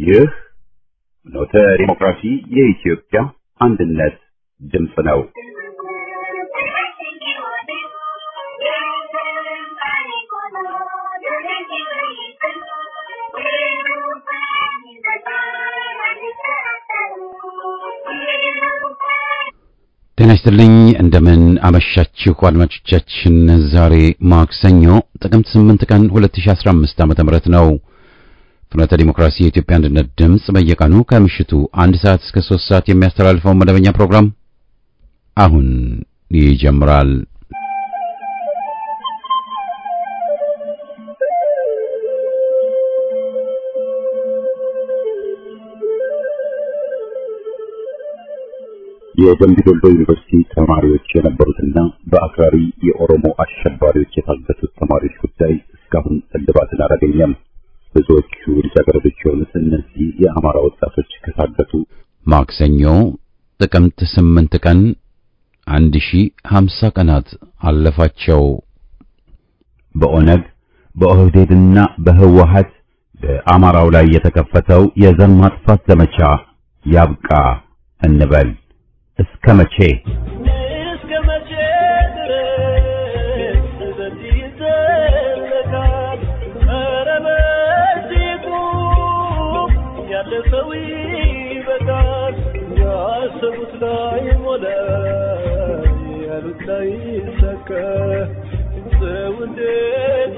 ይህ ኖተ ዲሞክራሲ የኢትዮጵያ አንድነት ድምፅ ነው። ጤና ይስጥልኝ እንደምን አመሻችሁ አድማጮቻችን። ዛሬ ማክሰኞ ጥቅምት 8 ቀን 2015 ዓ.ም ነው። ፍኖተ ዲሞክራሲ የኢትዮጵያ አንድነት ድምፅ በየቀኑ ከምሽቱ አንድ ሰዓት እስከ 3 ሰዓት የሚያስተላልፈውን መደበኛ ፕሮግራም አሁን ይጀምራል። የደምቢ ዶሎ ዩኒቨርሲቲ ተማሪዎች የነበሩትና በአክራሪ የኦሮሞ አሸባሪዎች የታገቱት ተማሪዎች ጉዳይ እስካሁን እልባትን አላገኘም። ብዙዎቹ ልጃገረዶች የሆኑት እነዚህ የአማራ ወጣቶች ከታገቱ ማክሰኞ ጥቅምት ስምንት ቀን አንድ ሺ ሀምሳ ቀናት አለፋቸው። በኦነግ በኦህዴድና በህወሀት በአማራው ላይ የተከፈተው የዘር ማጥፋት ዘመቻ ያብቃ እንበል። እስከ መቼ እስከ መቼ ድረስ በዚህ ይዘለቃል? ኧረ በዚህ ቁም፣ ያለ ሰው ይበቃል። ያሰቡት ላይ ሞላ፣ ያሉት ላይ ይሳካ። ሰው እንዴት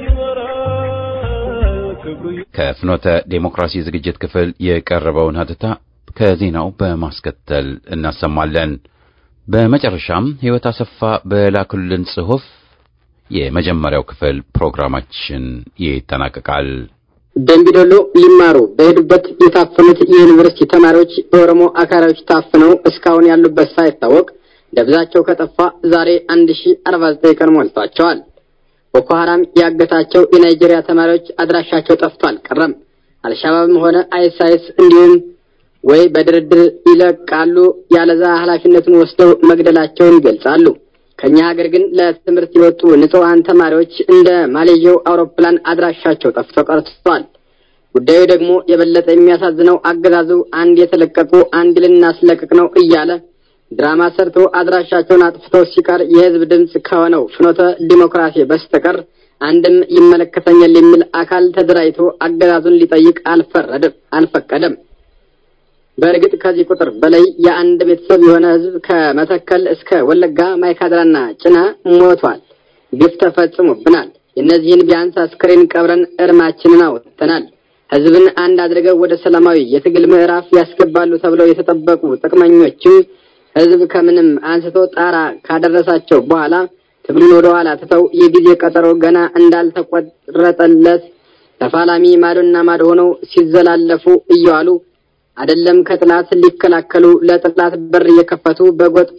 ይኖራል? ክብሩ ከፍኖተ ዴሞክራሲ ዝግጅት ክፍል የቀረበውን ሀተታ ከዜናው በማስከተል እናሰማለን። በመጨረሻም ሕይወት አሰፋ በላኩልን ጽሑፍ የመጀመሪያው ክፍል ፕሮግራማችን ይጠናቀቃል። ደምቢዶሎ ሊማሩ በሄዱበት የታፈኑት የዩኒቨርሲቲ ተማሪዎች በኦሮሞ አካባቢዎች ታፍነው እስካሁን ያሉበት ሳይታወቅ ደብዛቸው ከጠፋ ዛሬ አንድ ሺ አርባ ዘጠኝ ቀን ሞልቷቸዋል። ቦኮ ሀራም ያገታቸው የናይጄሪያ ተማሪዎች አድራሻቸው ጠፍቶ አልቀረም። አልሻባብም ሆነ አይኤስአይኤስ እንዲሁም ወይ በድርድር ይለቃሉ፣ ያለዛ ኃላፊነቱን ወስደው መግደላቸውን ይገልጻሉ። ከኛ ሀገር ግን ለትምህርት የወጡ ንጹሐን ተማሪዎች እንደ ማሌዥያው አውሮፕላን አድራሻቸው ጠፍቶ ቀርቷል። ጉዳዩ ደግሞ የበለጠ የሚያሳዝነው አገዛዙ አንድ የተለቀቁ አንድ ልናስለቅቅ ነው እያለ ድራማ ሰርቶ አድራሻቸውን አጥፍቶ ሲቀር የሕዝብ ድምፅ ከሆነው ፍኖተ ዲሞክራሲ በስተቀር አንድም ይመለከተኛል የሚል አካል ተደራጅቶ አገዛዙን ሊጠይቅ አልፈረድም አልፈቀደም። በእርግጥ ከዚህ ቁጥር በላይ የአንድ ቤተሰብ የሆነ ህዝብ ከመተከል እስከ ወለጋ ማይካድራና ጭና ሞቷል። ግፍ ተፈጽሞብናል። የእነዚህን ቢያንስ አስክሬን ቀብረን እርማችንን አወጥተናል። ህዝብን አንድ አድርገው ወደ ሰላማዊ የትግል ምዕራፍ ያስገባሉ ተብለው የተጠበቁ ጥቅመኞችም ህዝብ ከምንም አንስቶ ጣራ ካደረሳቸው በኋላ ትግሉን ወደ ኋላ ትተው የጊዜ ቀጠሮ ገና እንዳልተቆረጠለት ተፋላሚ ማዶና ማዶ ሆነው ሲዘላለፉ እየዋሉ አይደለም ከጥላት ሊከላከሉ ለጥላት በር እየከፈቱ በጎጥ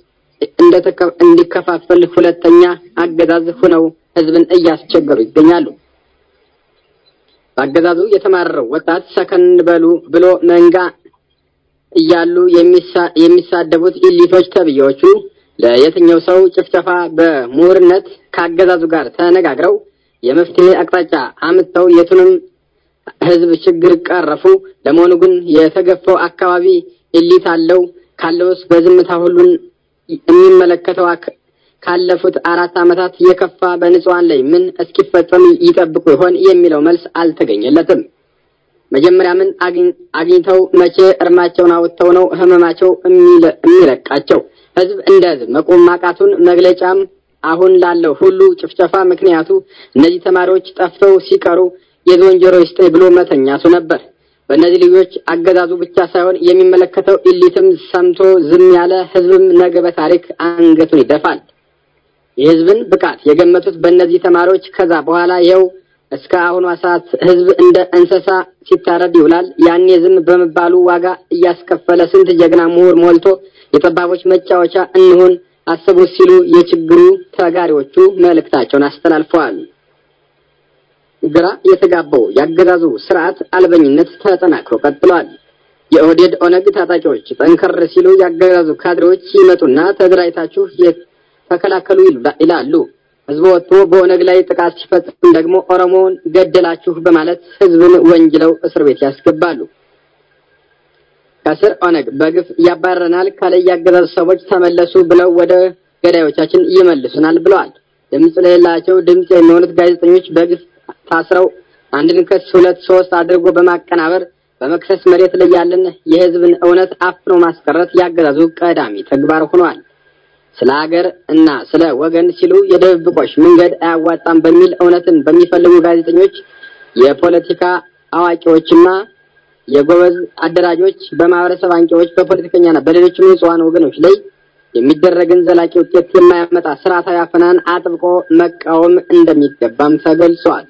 እንዲከፋፈል ሁለተኛ አገዛዝ ሆነው ህዝብን እያስቸገሩ ይገኛሉ። በአገዛዙ የተማረረው ወጣት ሰከን በሉ ብሎ መንጋ እያሉ የሚሳደቡት ኢሊቶች ተብዬዎቹ ለየትኛው ሰው ጭፍጨፋ በምሁርነት ከአገዛዙ ጋር ተነጋግረው የመፍትሄ አቅጣጫ አምጥተው የቱንም ህዝብ ችግር ቀረፉ። ለመሆኑ ግን የተገፋው አካባቢ ኢሊት አለው ካለውስ በዝምታ ሁሉን የሚመለከተው ካለፉት አራት ዓመታት የከፋ በንጹሐን ላይ ምን እስኪፈጸም ይጠብቁ ይሆን የሚለው መልስ አልተገኘለትም። መጀመሪያ ምን አግኝተው መቼ እርማቸውን አውጥተው ነው ህመማቸው የሚለቃቸው? ህዝብ እንደ ህዝብ መቆም ማቃቱን መግለጫም አሁን ላለው ሁሉ ጭፍጨፋ ምክንያቱ እነዚህ ተማሪዎች ጠፍተው ሲቀሩ የዝወንጀሮ ይስጠኝ ብሎ መተኛቱ ነበር። በእነዚህ ልጆች አገዛዙ ብቻ ሳይሆን የሚመለከተው ኢሊትም ሰምቶ ዝም ያለ ህዝብም ነገ በታሪክ አንገቱን ይደፋል። የህዝብን ብቃት የገመቱት በእነዚህ ተማሪዎች ከዛ በኋላ ይኸው እስከ አሁኗ ሰዓት ህዝብ እንደ እንስሳ ሲታረድ ይውላል። ያኔ ዝም በመባሉ ዋጋ እያስከፈለ ስንት ጀግና ምሁር ሞልቶ የጠባቦች መጫወቻ እንሁን አስቡት ሲሉ የችግሩ ተጋሪዎቹ መልእክታቸውን አስተላልፈዋል። ግራ የተጋባው የአገዛዙ ስርዓት አልበኝነት ተጠናክሮ ቀጥሏል። የኦህዴድ ኦነግ ታጣቂዎች ጠንከር ሲሉ የአገዛዙ ካድሬዎች ይመጡና ተደራጅታችሁ ተከላከሉ ይላሉ። ህዝቡ ወጥቶ በኦነግ ላይ ጥቃት ሲፈጽም ደግሞ ኦሮሞውን ገደላችሁ በማለት ህዝብን ወንጅለው እስር ቤት ያስገባሉ። ከስር ኦነግ በግፍ ያባረናል፣ ከላይ ያገዛዙ ሰዎች ተመለሱ ብለው ወደ ገዳዮቻችን ይመልሱናል ብለዋል። ድምፅ ለሌላቸው ድምፅ የሚሆኑት ጋዜጠኞች በግፍ ታስረው አንድን ክስ ሁለት ሶስት አድርጎ በማቀናበር በመክሰስ መሬት ላይ ያለን የህዝብን እውነት አፍኖ ማስቀረት ያገዛዙ ቀዳሚ ተግባር ሆኗል። ስለ ሀገር እና ስለ ወገን ሲሉ የድብብቆሽ መንገድ አያዋጣም በሚል እውነትን በሚፈልጉ ጋዜጠኞች፣ የፖለቲካ አዋቂዎችና የጎበዝ አደራጆች፣ በማህበረሰብ አንቂዎች፣ በፖለቲከኛና በሌሎችም ንጹሐን ወገኖች ላይ የሚደረግን ዘላቂ ውጤት የማያመጣ ስርዓታዊ አፈናን አጥብቆ መቃወም እንደሚገባም ተገልጿል።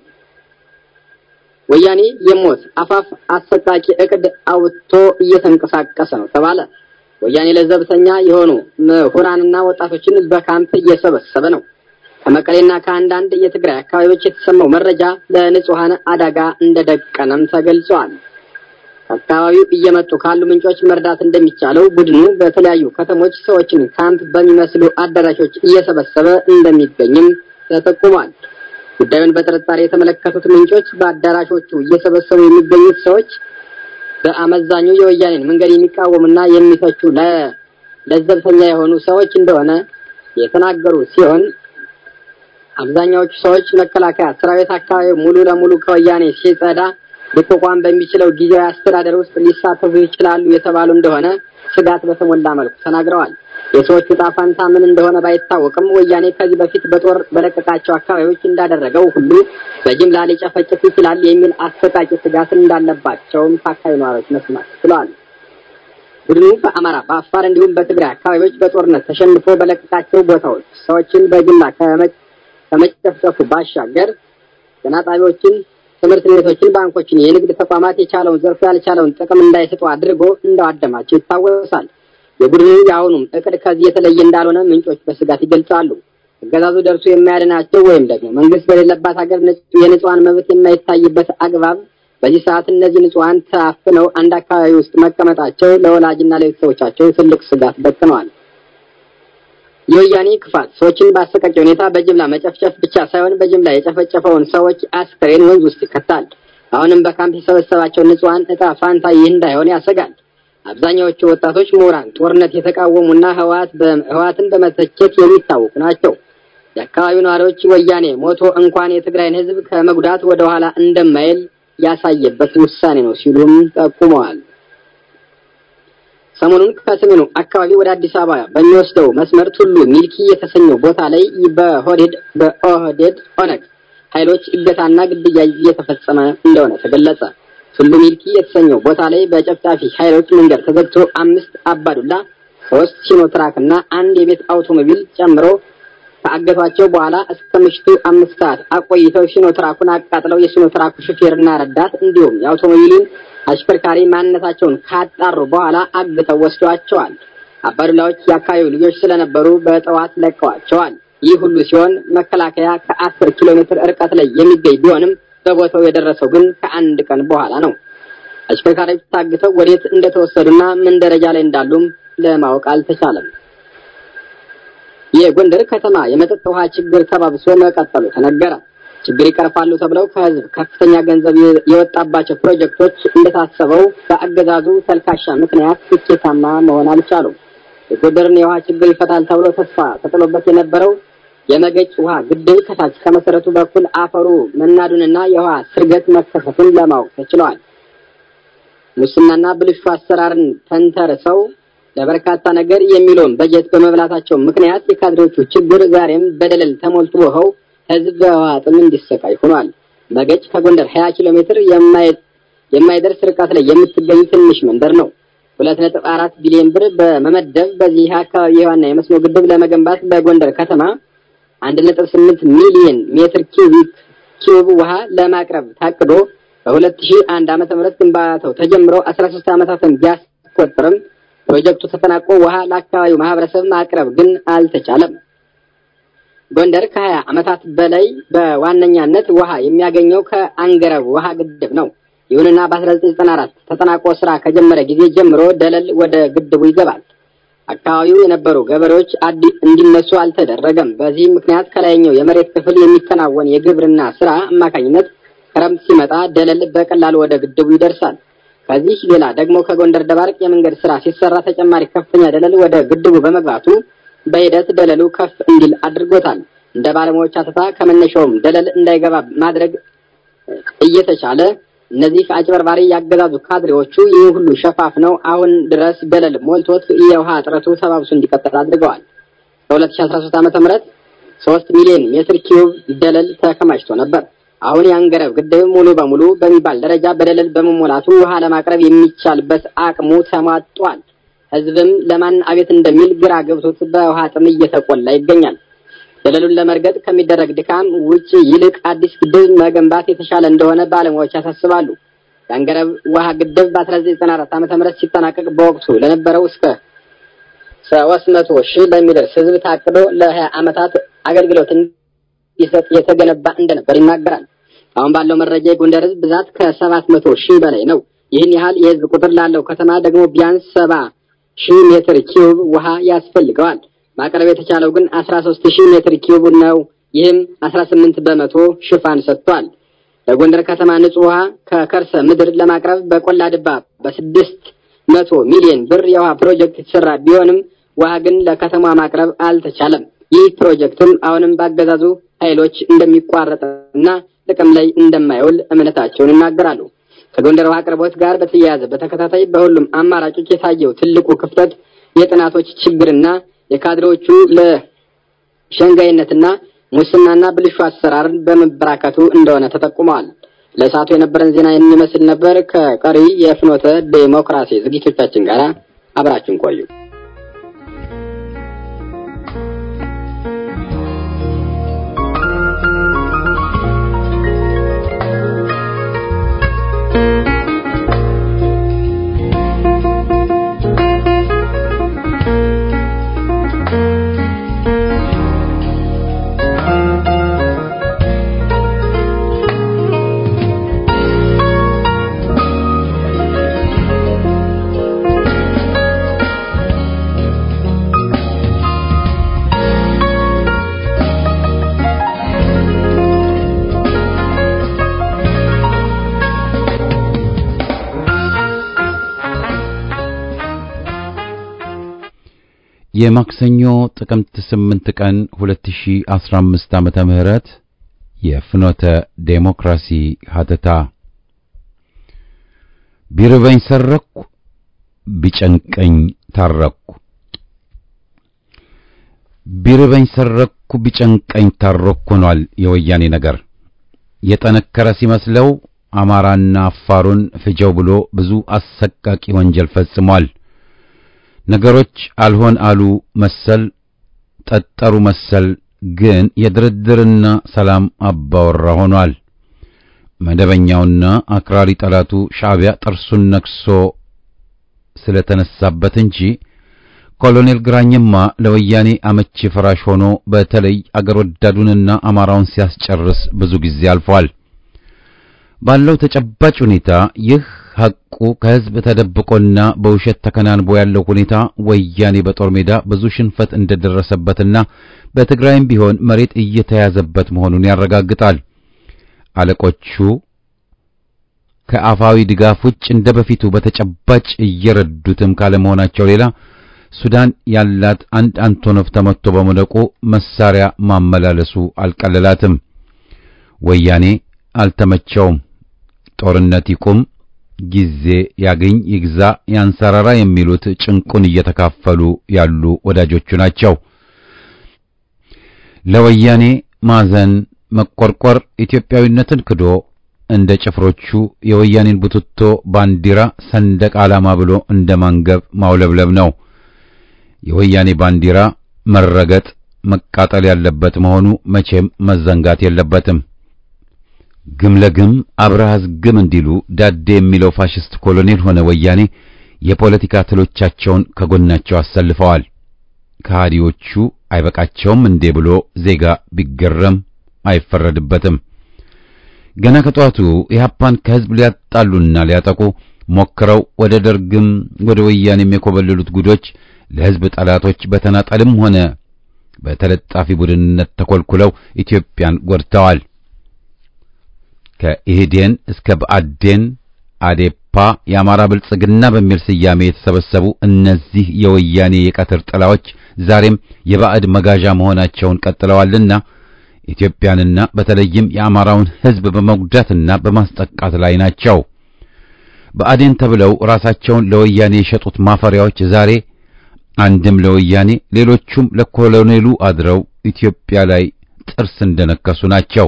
ወያኔ የሞት አፋፍ አሰቃቂ እቅድ አውጥቶ እየተንቀሳቀሰ ነው ተባለ። ወያኔ ለዘብተኛ የሆኑ ምሁራንና ወጣቶችን በካምፕ እየሰበሰበ ነው። ከመቀሌና ከአንዳንድ የትግራይ አካባቢዎች የተሰማው መረጃ ለንጹሐን አደጋ እንደደቀነም ተገልጿል። ከአካባቢው እየመጡ ካሉ ምንጮች መርዳት እንደሚቻለው ቡድኑ በተለያዩ ከተሞች ሰዎችን ካምፕ በሚመስሉ አዳራሾች እየሰበሰበ እንደሚገኝም ተጠቁሟል። ጉዳዩን በጥርጣሬ የተመለከቱት ምንጮች በአዳራሾቹ እየሰበሰቡ የሚገኙት ሰዎች በአመዛኙ የወያኔን መንገድ የሚቃወሙና የሚተቹ ለዘብተኛ የሆኑ ሰዎች እንደሆነ የተናገሩ ሲሆን አብዛኛዎቹ ሰዎች መከላከያ ሰራዊት አካባቢ ሙሉ ለሙሉ ከወያኔ ሲጸዳ ሊቋቋም በሚችለው ጊዜያዊ አስተዳደር ውስጥ ሊሳተፉ ይችላሉ የተባሉ እንደሆነ ስጋት በተሞላ መልኩ ተናግረዋል። የሰዎቹ ዕጣ ፈንታ ምን እንደሆነ ባይታወቅም ወያኔ ከዚህ በፊት በጦር በለቀቃቸው አካባቢዎች እንዳደረገው ሁሉ በጅምላ ሊጨፈጭፍ ይችላል የሚል አሰቃቂ ስጋት እንዳለባቸውም ከአካባቢ ነዋሪዎች መስማት ችለዋል። ቡድኑ በአማራ፣ በአፋር እንዲሁም በትግራይ አካባቢዎች በጦርነት ተሸንፎ በለቀቃቸው ቦታዎች ሰዎችን በጅምላ ከመጨፍጨፉ ባሻገር ጤና ጣቢያዎችን፣ ትምህርት ቤቶችን፣ ባንኮችን፣ የንግድ ተቋማት የቻለውን ዘርፎ ያልቻለውን ጥቅም እንዳይሰጡ አድርጎ እንዳዋደማቸው ይታወሳል። የቡድኑ የአሁኑም እቅድ ከዚህ የተለየ እንዳልሆነ ምንጮች በስጋት ይገልጻሉ። አገዛዙ ደርሶ የማያድናቸው ወይም ደግሞ መንግስት በሌለባት ሀገር የንጹሐን መብት የማይታይበት አግባብ በዚህ ሰዓት እነዚህ ንጹሐን ታፍነው አንድ አካባቢ ውስጥ መቀመጣቸው ለወላጅና ለቤተሰቦቻቸው ትልቅ ስጋት ደቅነዋል። የወያኔ ክፋት ሰዎችን በአሰቃቂ ሁኔታ በጅምላ መጨፍጨፍ ብቻ ሳይሆን በጅምላ የጨፈጨፈውን ሰዎች አስከሬን ወንዝ ውስጥ ይከታል። አሁንም በካምፕ የሰበሰባቸው ንጹሐን እጣ ፋንታ ይህ እንዳይሆን ያሰጋል። አብዛኛዎቹ ወጣቶች ምሁራን ጦርነት የተቃወሙና ህወሓት ህወሓትን በመተቸት የሚታወቁ ናቸው። የአካባቢው ነዋሪዎች ወያኔ ሞቶ እንኳን የትግራይን ህዝብ ከመጉዳት ወደ ኋላ እንደማይል ያሳየበት ውሳኔ ነው ሲሉም ጠቁመዋል። ሰሞኑን ከሰሜኑ አካባቢ ወደ አዲስ አበባ በሚወስደው መስመር ቱሉ ሚልኪ የተሰኘው ቦታ ላይ በሆዴድ በኦህዴድ ኦነግ ኃይሎች እገታና ግድያ እየተፈጸመ እንደሆነ ተገለጸ። ቱሉ ሚልኪ የተሰኘው ቦታ ላይ በጨፍጫፊ ኃይሎች መንገድ ተዘግቶ አምስት አባዱላ፣ ሶስት ሲኖትራክ እና አንድ የቤት አውቶሞቢል ጨምሮ ከአገቷቸው በኋላ እስከ ምሽቱ አምስት ሰዓት አቆይተው ሲኖትራኩን አቃጥለው የሲኖትራኩ ሹፌርና ረዳት እንዲሁም የአውቶሞቢሉን አሽከርካሪ ማንነታቸውን ካጣሩ በኋላ አግተው ወስዷቸዋል። አባዱላዎች የአካባቢው ልጆች ስለነበሩ በጠዋት ለቀዋቸዋል። ይህ ሁሉ ሲሆን መከላከያ ከአስር ኪሎ ሜትር ርቀት ላይ የሚገኝ ቢሆንም በቦታው የደረሰው ግን ከአንድ ቀን በኋላ ነው። አሽከርካሪዎች ታግተው ወዴት እንደተወሰዱና ምን ደረጃ ላይ እንዳሉም ለማወቅ አልተቻለም። የጎንደር ከተማ የመጠጥ ውሃ ችግር ተባብሶ መቀጠሉ ተነገረ። ችግር ይቀርፋሉ ተብለው ከህዝብ ከፍተኛ ገንዘብ የወጣባቸው ፕሮጀክቶች እንደታሰበው በአገዛዙ ተልካሻ ምክንያት ስኬታማ መሆን አልቻሉም። የጎንደርን የውሃ ችግር ይፈታል ተብሎ ተስፋ ተጥሎበት የነበረው የመገጭ ውሃ ግድብ ከታች ከመሰረቱ በኩል አፈሩ መናዱንና የውሃ ስርገት መከሰቱን ለማወቅ ተችለዋል። ሙስናና ብልሹ አሰራርን ተንተርሰው ለበርካታ ነገር የሚለውን በጀት በመብላታቸው ምክንያት የካድሬዎቹ ችግር ዛሬም በደለል ተሞልቶ ውኸው ህዝብ በውሃ ጥም እንዲሰቃይ ሆኗል። መገጭ ከጎንደር 20 ኪሎ ሜትር የማይደርስ ርቀት ላይ የምትገኝ ትንሽ መንደር ነው። ሁለት ነጥብ አራት ቢሊዮን ብር በመመደብ በዚህ አካባቢ የውሃና የመስኖ ግድብ ለመገንባት በጎንደር ከተማ አንድ ነጥብ ስምንት ሚሊዮን ሜትር ኪዩቢክ ኪዩብ ውሃ ለማቅረብ ታቅዶ በሁለት ሺህ አንድ ዓመተ ምህረት ግንባታው ተጀምሮ 13 ዓመታትን ቢያስቆጥርም ፕሮጀክቱ ተጠናቆ ውሃ ለአካባቢው ማህበረሰብ ማቅረብ ግን አልተቻለም። ጎንደር ከ20 ዓመታት በላይ በዋነኛነት ውሃ የሚያገኘው ከአንገረብ ውሃ ግድብ ነው። ይሁንና በ1994 ተጠናቆ ስራ ከጀመረ ጊዜ ጀምሮ ደለል ወደ ግድቡ ይገባል። አካባቢው የነበሩ ገበሬዎች እንዲነሱ አልተደረገም። በዚህም ምክንያት ከላይኛው የመሬት ክፍል የሚከናወን የግብርና ስራ አማካኝነት ክረምት ሲመጣ ደለል በቀላሉ ወደ ግድቡ ይደርሳል። ከዚህ ሌላ ደግሞ ከጎንደር ደባርቅ የመንገድ ስራ ሲሰራ ተጨማሪ ከፍተኛ ደለል ወደ ግድቡ በመግባቱ በሂደት ደለሉ ከፍ እንዲል አድርጎታል። እንደ ባለሙያዎች አተታ ከመነሻውም ደለል እንዳይገባ ማድረግ እየተቻለ እነዚህ አጭበርባሪ ያገዛዙ ካድሬዎቹ ይህ ሁሉ ሸፋፍነው አሁን ድረስ ደለል ሞልቶት የውሃ እጥረቱ ተባብሶ እንዲቀጥል አድርገዋል። በ2013 ዓመተ ምህረት 3 ሚሊዮን ሜትር ኪዩብ ደለል ተከማችቶ ነበር። አሁን የአንገረብ ግድብ ሙሉ በሙሉ በሚባል ደረጃ በደለል በመሞላቱ ውሃ ለማቅረብ የሚቻልበት አቅሙ ተሟጧል። ህዝብም ለማን አቤት እንደሚል ግራ ገብቶት በውሃ ጥም እየተቆላ ይገኛል። ደለሉን ለመርገጥ ከሚደረግ ድካም ውጭ ይልቅ አዲስ ግድብ መገንባት የተሻለ እንደሆነ ባለሙያዎች ያሳስባሉ። የአንገረብ ውሃ ግድብ በ1994 ዓመተ ምህረት ሲጠናቀቅ በወቅቱ ለነበረው እስከ ሶስት መቶ ሺህ ለሚደርስ ህዝብ ታቅዶ ለሀያ ዓመታት አገልግሎት እንዲሰጥ የተገነባ እንደነበር ይናገራል። አሁን ባለው መረጃ የጎንደር ህዝብ ብዛት ከሰባት መቶ ሺህ በላይ ነው። ይህን ያህል የህዝብ ቁጥር ላለው ከተማ ደግሞ ቢያንስ ሰባ ሺህ ሜትር ኪዩብ ውሃ ያስፈልገዋል። ማቅረብ የተቻለው ግን አስራ ሶስት ሺህ ሜትር ኪዩብ ነው። ይህም አስራ ስምንት በመቶ ሽፋን ሰጥቷል። ለጎንደር ከተማ ንጹህ ውሃ ከከርሰ ምድር ለማቅረብ በቆላ ድባ በስድስት መቶ ሚሊዮን ብር የውሃ ፕሮጀክት የተሰራ ቢሆንም ውሃ ግን ለከተማ ማቅረብ አልተቻለም። ይህ ፕሮጀክትም አሁንም ባገዛዙ ኃይሎች እንደሚቋረጥና ጥቅም ላይ እንደማይውል እምነታቸውን ይናገራሉ። ከጎንደር ውሃ አቅርቦት ጋር በተያያዘ በተከታታይ በሁሉም አማራጮች የታየው ትልቁ ክፍተት የጥናቶች ችግርና የካድሬዎቹ ለሸንጋይነትና ሙስናና ብልሹ አሰራርን በመበራከቱ እንደሆነ ተጠቁመዋል። ለሰዓቱ የነበረን ዜና የሚመስል ነበር። ከቀሪ የፍኖተ ዴሞክራሲ ዝግጅቶቻችን ጋር አብራችን ቆዩ። የማክሰኞ ጥቅምት 8 ቀን 2015 ዓመተ ምህረት የፍኖተ ዴሞክራሲ ሀተታ ቢርበኝ ሰረኩ ቢጨንቀኝ ታረኩ ቢርበኝ ሰረኩ ቢጨንቀኝ ታረኩ ሆኗል የወያኔ ነገር የጠነከረ ሲመስለው አማራና አፋሩን ፍጀው ብሎ ብዙ አሰቃቂ ወንጀል ፈጽሟል። ነገሮች አልሆን አሉ መሰል ጠጠሩ መሰል ግን የድርድርና ሰላም አባወራ ሆኗል። መደበኛውና አክራሪ ጠላቱ ሻዕቢያ ጥርሱን ነክሶ ስለተነሳበት እንጂ ኮሎኔል ግራኝማ ለወያኔ አመቺ ፍራሽ ሆኖ በተለይ አገር ወዳዱንና አማራውን ሲያስጨርስ ብዙ ጊዜ አልፏል። ባለው ተጨባጭ ሁኔታ ይህ ሐቁ ከሕዝብ ተደብቆና በውሸት ተከናንቦ ያለው ሁኔታ ወያኔ በጦር ሜዳ ብዙ ሽንፈት እንደደረሰበትና በትግራይም ቢሆን መሬት እየተያዘበት መሆኑን ያረጋግጣል። አለቆቹ ከአፋዊ ድጋፍ ውጭ እንደ በፊቱ በተጨባጭ እየረዱትም ካለመሆናቸው ሌላ ሱዳን ያላት አንድ አንቶኖቭ ተመትቶ በመውደቁ መሳሪያ ማመላለሱ አልቀለላትም። ወያኔ አልተመቸውም። ጦርነት ይቁም፣ ጊዜ ያገኝ፣ ይግዛ፣ ያንሰራራ የሚሉት ጭንቁን እየተካፈሉ ያሉ ወዳጆቹ ናቸው። ለወያኔ ማዘን፣ መቆርቆር ኢትዮጵያዊነትን ክዶ እንደ ጭፍሮቹ የወያኔን ቡትቶ ባንዲራ ሰንደቅ ዓላማ ብሎ እንደ ማንገብ ማውለብለብ ነው። የወያኔ ባንዲራ መረገጥ መቃጠል ያለበት መሆኑ መቼም መዘንጋት የለበትም። ግም ለግም አብረሃዝ ግም እንዲሉ ዳዴ የሚለው ፋሽስት ኮሎኔል ሆነ ወያኔ የፖለቲካ ትሎቻቸውን ከጎናቸው አሰልፈዋል። ከሃዲዎቹ አይበቃቸውም እንዴ ብሎ ዜጋ ቢገረም አይፈረድበትም። ገና ከጧቱ ኢህአፓን ከህዝብ ሊያጣሉና ሊያጠቁ ሞክረው ወደ ደርግም ወደ ወያኔም የኮበለሉት ጉዶች ለህዝብ ጠላቶች በተናጠልም ሆነ በተለጣፊ ቡድንነት ተኮልኩለው ኢትዮጵያን ጎድተዋል። ከኢህዴን እስከ ብአዴን፣ አዴፓ፣ ኢህአፓ፣ የአማራ ብልጽግና በሚል ስያሜ የተሰበሰቡ እነዚህ የወያኔ የቀትር ጥላዎች ዛሬም የባዕድ መጋዣ መሆናቸውን ቀጥለዋልና ኢትዮጵያንና በተለይም የአማራውን ሕዝብ በመጉዳትና በማስጠቃት ላይ ናቸው። ብአዴን ተብለው ራሳቸውን ለወያኔ የሸጡት ማፈሪያዎች ዛሬ አንድም ለወያኔ ሌሎቹም ለኮሎኔሉ አድረው ኢትዮጵያ ላይ ጥርስ እንደነከሱ ናቸው።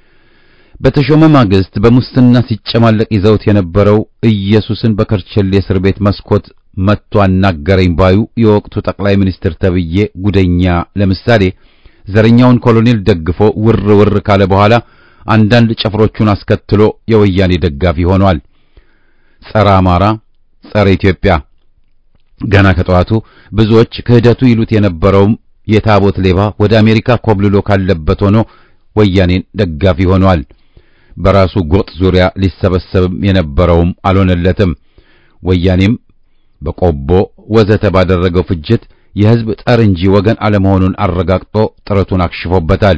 በተሾመ ማግስት በሙስና ሲጨማለቅ ይዘውት የነበረው ኢየሱስን በከርቸሌ እስር ቤት መስኮት መጥቶ አናገረኝ ባዩ የወቅቱ ጠቅላይ ሚኒስትር ተብዬ ጉደኛ ለምሳሌ ዘረኛውን ኮሎኔል ደግፎ ውር ውር ካለ በኋላ አንዳንድ ጭፍሮቹን አስከትሎ የወያኔ ደጋፊ ሆኗል። ጸረ አማራ፣ ጸረ ኢትዮጵያ ገና ከጠዋቱ ብዙዎች ክህደቱ ይሉት የነበረውም የታቦት ሌባ ወደ አሜሪካ ኮብልሎ ካለበት ሆኖ ወያኔን ደጋፊ ሆኗል። በራሱ ጎጥ ዙሪያ ሊሰበሰብም የነበረውም አልሆነለትም። ወያኔም በቆቦ ወዘተ ባደረገው ፍጅት የሕዝብ ጠር እንጂ ወገን አለመሆኑን አረጋግጦ ጥረቱን አክሽፎበታል።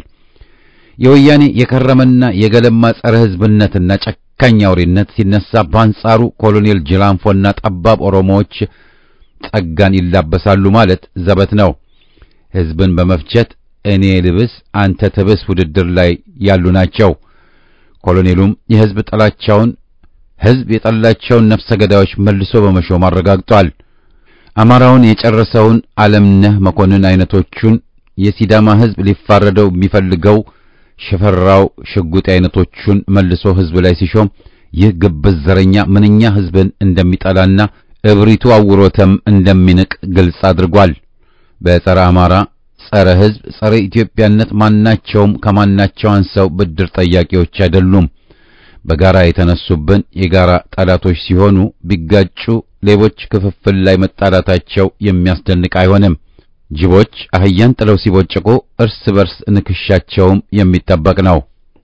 የወያኔ የከረመና የገለማ ጸረ ሕዝብነትና ጨካኝ አውሬነት ሲነሳ በአንጻሩ ኮሎኔል ጅላንፎና ጠባብ ኦሮሞዎች ጸጋን ይላበሳሉ ማለት ዘበት ነው። ሕዝብን በመፍጀት እኔ ልብስ አንተ ትብስ ውድድር ላይ ያሉ ናቸው። ኮሎኔሉም የሕዝብ ጥላቻውን ሕዝብ የጠላቸውን ነፍሰ ገዳዮች መልሶ በመሾም አረጋግጧል። አማራውን የጨረሰውን ዓለምነህ መኮንን አይነቶቹን የሲዳማ ሕዝብ ሊፋረደው የሚፈልገው ሽፈራው ሽጉጤ አይነቶቹን መልሶ ሕዝብ ላይ ሲሾም ይህ ግብዝ ዘረኛ ምንኛ ሕዝብን እንደሚጠላና እብሪቱ አውሮተም እንደሚንቅ ግልጽ አድርጓል። በጸረ አማራ፣ ጸረ ሕዝብ፣ ጸረ ኢትዮጵያነት ማናቸውም ከማናቸው አንሰው ብድር ጠያቂዎች አይደሉም። በጋራ የተነሱብን የጋራ ጠላቶች ሲሆኑ ቢጋጩ ሌቦች ክፍፍል ላይ መጣላታቸው የሚያስደንቅ አይሆንም። ጅቦች አህያን ጥለው ሲቦጭቁ እርስ በርስ ንክሻቸውም የሚጠበቅ ነው።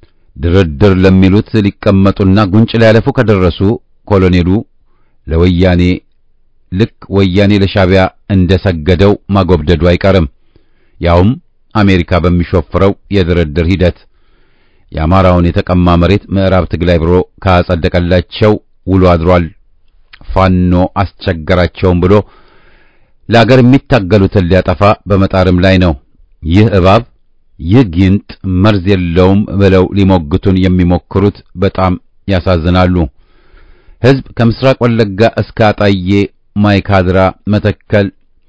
ድርድር ለሚሉት ሊቀመጡና ጉንጭ ሊያለፉ ከደረሱ ኮሎኔሉ ለወያኔ ልክ ወያኔ ለሻቢያ እንደሰገደው ማጎብደዱ አይቀርም። ያውም አሜሪካ በሚሾፍረው የድርድር ሂደት የአማራውን የተቀማ መሬት ምዕራብ ትግራይ ብሎ ካጸደቀላቸው ውሎ አድሯል። ፋኖ አስቸገራቸውም ብሎ ለአገር የሚታገሉትን ሊያጠፋ በመጣርም ላይ ነው። ይህ እባብ ይህ ጊንጥ መርዝ የለውም ብለው ሊሞግቱን የሚሞክሩት በጣም ያሳዝናሉ። ሕዝብ ከምስራቅ ወለጋ እስከ አጣዬ፣ ማይካድራ፣ መተከል፣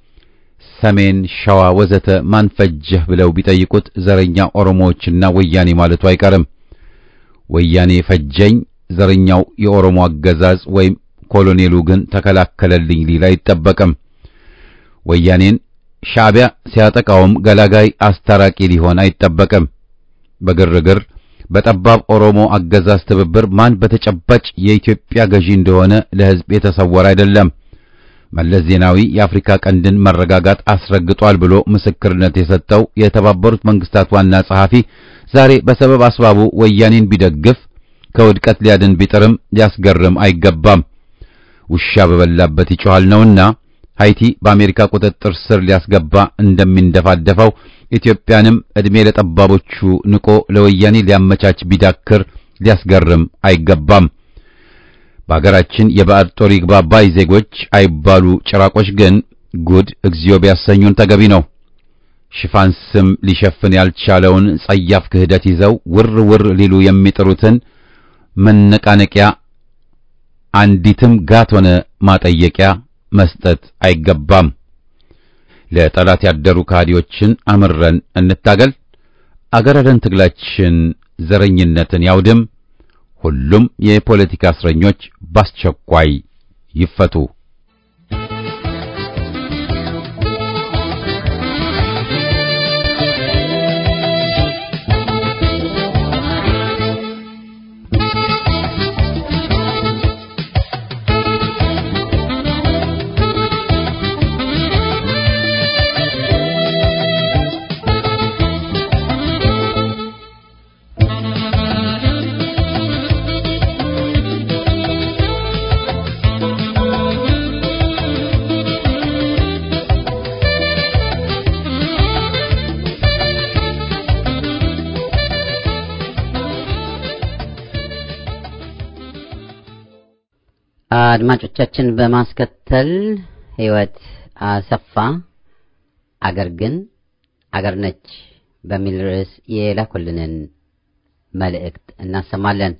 ሰሜን ሸዋ ወዘተ ማን ፈጀህ ብለው ቢጠይቁት ዘረኛ ኦሮሞዎችና ወያኔ ማለቱ አይቀርም። ወያኔ ፈጀኝ፣ ዘረኛው የኦሮሞ አገዛዝ ወይም ኮሎኔሉ ግን ተከላከለልኝ ሊል አይጠበቅም። ወያኔን ሻዕቢያ ሲያጠቃውም ገላጋይ አስታራቂ ሊሆን አይጠበቅም። በግርግር በጠባብ ኦሮሞ አገዛዝ ትብብር ማን በተጨባጭ የኢትዮጵያ ገዢ እንደሆነ ለሕዝብ የተሰወረ አይደለም። መለስ ዜናዊ የአፍሪካ ቀንድን መረጋጋት አስረግጧል ብሎ ምስክርነት የሰጠው የተባበሩት መንግስታት ዋና ጸሐፊ ዛሬ በሰበብ አስባቡ ወያኔን ቢደግፍ ከውድቀት ሊያድን ቢጥርም ሊያስገርም አይገባም። ውሻ በበላበት ይጮሃል ነውና ሃይቲ በአሜሪካ ቁጥጥር ስር ሊያስገባ እንደሚንደፋደፈው ኢትዮጵያንም ዕድሜ ለጠባቦቹ ንቆ ለወያኔ ሊያመቻች ቢዳክር ሊያስገርም አይገባም። በአገራችን የባዕድ ጦር ይግባ ባይ ዜጎች አይባሉ ጭራቆች ግን ጉድ እግዚኦ ቢያሰኙን ተገቢ ነው። ሽፋን ስም ሊሸፍን ያልቻለውን ጸያፍ ክህደት ይዘው ውር ውር ሊሉ የሚጥሩትን መነቃነቂያ አንዲትም ጋት ሆነ ማጠየቂያ መስጠት አይገባም። ለጠላት ያደሩ ከሃዲዎችን አምረን እንታገል። አገር አደን ትግላችን ዘረኝነትን ያውድም። ሁሉም የፖለቲካ እስረኞች በአስቸኳይ ይፈቱ። Thank you. አድማጮቻችን በማስከተል ህይወት አሰፋ አገር ግን አገር ነች በሚል ርዕስ የላኩልንን መልእክት እናሰማለን።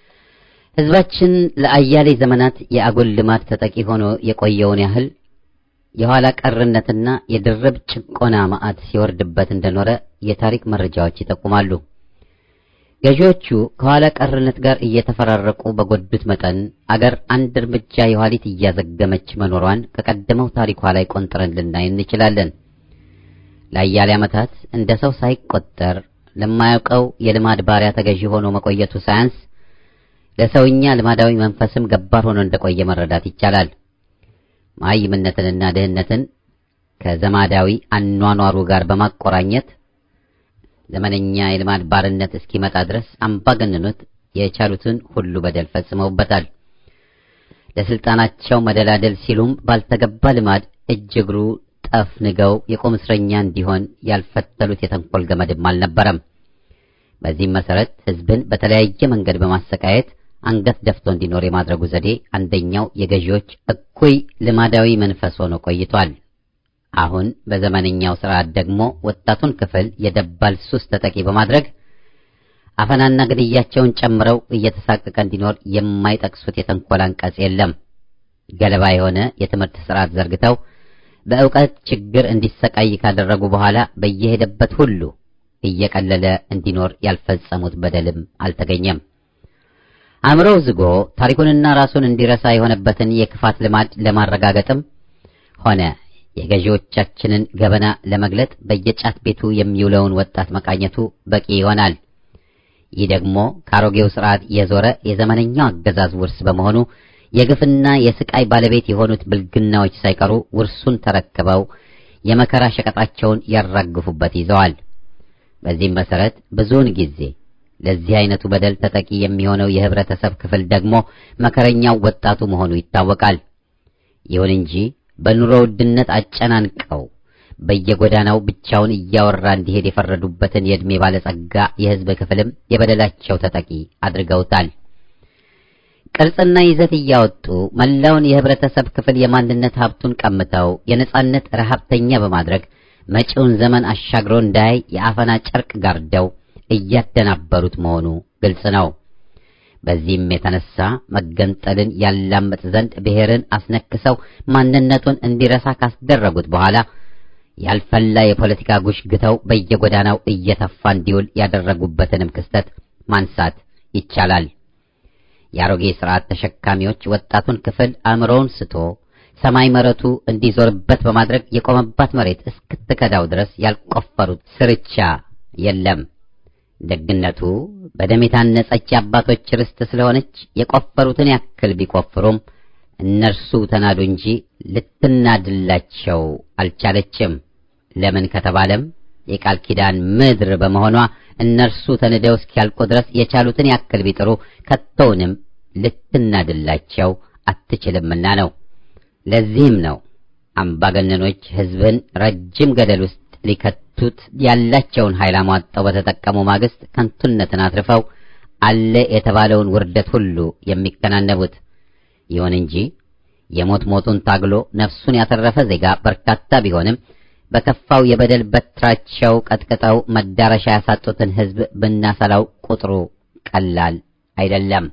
ህዝባችን ለአያሌ ዘመናት የአጉል ልማድ ተጠቂ ሆኖ የቆየውን ያህል የኋላ ቀርነትና የድርብ ጭቆና ማዕት ሲወርድበት እንደኖረ የታሪክ መረጃዎች ይጠቁማሉ። ገዢዎቹ ከኋላ ቀርነት ጋር እየተፈራረቁ በጎዱት መጠን አገር አንድ እርምጃ የኋሊት እያዘገመች መኖሯን ከቀደመው ታሪኳ ላይ ቆንጥረን ልናይ እንችላለን። ለአያሌ ዓመታት እንደ ሰው ሳይቆጠር ለማያውቀው የልማድ ባሪያ ተገዢ ሆኖ መቆየቱ ሳያንስ ለሰውኛ ልማዳዊ መንፈስም ገባር ሆኖ እንደቆየ መረዳት ይቻላል። መሃይምነትንና ድህነትን ከዘማዳዊ አኗኗሩ ጋር በማቆራኘት ዘመነኛ የልማድ ባርነት እስኪመጣ ድረስ አምባገነኖች የቻሉትን ሁሉ በደል ፈጽመውበታል። ለስልጣናቸው መደላደል ሲሉም ባልተገባ ልማድ እጅ እግሩ ጠፍንገው የቁም እስረኛ እንዲሆን ያልፈተሉት የተንኮል ገመድም አልነበረም። በዚህም መሰረት ህዝብን በተለያየ መንገድ በማሰቃየት አንገት ደፍቶ እንዲኖር የማድረጉ ዘዴ አንደኛው የገዢዎች እኩይ ልማዳዊ መንፈስ ሆኖ ቆይቷል። አሁን በዘመነኛው ስርዓት ደግሞ ወጣቱን ክፍል የደባል ሱስ ተጠቂ በማድረግ አፈናና ግድያቸውን ጨምረው እየተሳቀቀ እንዲኖር የማይጠቅሱት የተንኮል አንቀጽ የለም። ገለባ የሆነ የትምህርት ስርዓት ዘርግተው በእውቀት ችግር እንዲሰቃይ ካደረጉ በኋላ በየሄደበት ሁሉ እየቀለለ እንዲኖር ያልፈጸሙት በደልም አልተገኘም። አእምሮው ዝጎ ታሪኩንና ራሱን እንዲረሳ የሆነበትን የክፋት ልማድ ለማረጋገጥም ሆነ የገዢዎቻችንን ገበና ለመግለጥ በየጫት ቤቱ የሚውለውን ወጣት መቃኘቱ በቂ ይሆናል። ይህ ደግሞ ከአሮጌው ስርዓት የዞረ የዘመነኛው አገዛዝ ውርስ በመሆኑ የግፍና የስቃይ ባለቤት የሆኑት ብልግናዎች ሳይቀሩ ውርሱን ተረክበው የመከራ ሸቀጣቸውን ያራግፉበት ይዘዋል። በዚህም መሰረት ብዙውን ጊዜ ለዚህ አይነቱ በደል ተጠቂ የሚሆነው የህብረተሰብ ክፍል ደግሞ መከረኛው ወጣቱ መሆኑ ይታወቃል። ይሁን እንጂ በኑሮ ውድነት አጨናንቀው በየጎዳናው ብቻውን እያወራ እንዲሄድ የፈረዱበትን የዕድሜ ባለጸጋ የህዝብ ክፍልም የበደላቸው ተጠቂ አድርገውታል። ቅርጽና ይዘት እያወጡ መላውን የህብረተሰብ ክፍል የማንነት ሀብቱን ቀምተው የነጻነት ረሀብተኛ በማድረግ መጪውን ዘመን አሻግሮ እንዳያይ የአፈና ጨርቅ ጋርደው እያደናበሩት መሆኑ ግልጽ ነው። በዚህም የተነሳ መገንጠልን ያላምጥ ዘንድ ብሔርን አስነክሰው ማንነቱን እንዲረሳ ካስደረጉት በኋላ ያልፈላ የፖለቲካ ጉሽ ግተው በየጎዳናው እየተፋ እንዲውል ያደረጉበትንም ክስተት ማንሳት ይቻላል። የአሮጌ ስርዓት ተሸካሚዎች ወጣቱን ክፍል አእምሮውን ስቶ ሰማይ መረቱ እንዲዞርበት በማድረግ የቆመባት መሬት እስክትከዳው ድረስ ያልቆፈሩት ስርቻ የለም። ደግነቱ በደም የታነጸች የአባቶች ርስት ስለሆነች የቆፈሩትን ያክል ቢቆፍሩም እነርሱ ተናዱ እንጂ ልትናድላቸው አልቻለችም። ለምን ከተባለም የቃል ኪዳን ምድር በመሆኗ እነርሱ ተንደው እስኪያልቁ ድረስ የቻሉትን ያክል ቢጥሩ ከቶውንም ልትናድላቸው አትችልምና ነው። ለዚህም ነው አምባገነኖች ሕዝብን ረጅም ገደል ውስጥ ሊከቱት ያላቸውን ኃይል አሟጠው በተጠቀሙ ማግስት ከንቱነትን አትርፈው አለ የተባለውን ውርደት ሁሉ የሚከናነቡት። ይሁን እንጂ የሞት ሞቱን ታግሎ ነፍሱን ያተረፈ ዜጋ በርካታ ቢሆንም በከፋው የበደል በትራቸው ቀጥቅጠው መዳረሻ ያሳጡትን ሕዝብ ብናሰላው ቁጥሩ ቀላል አይደለም።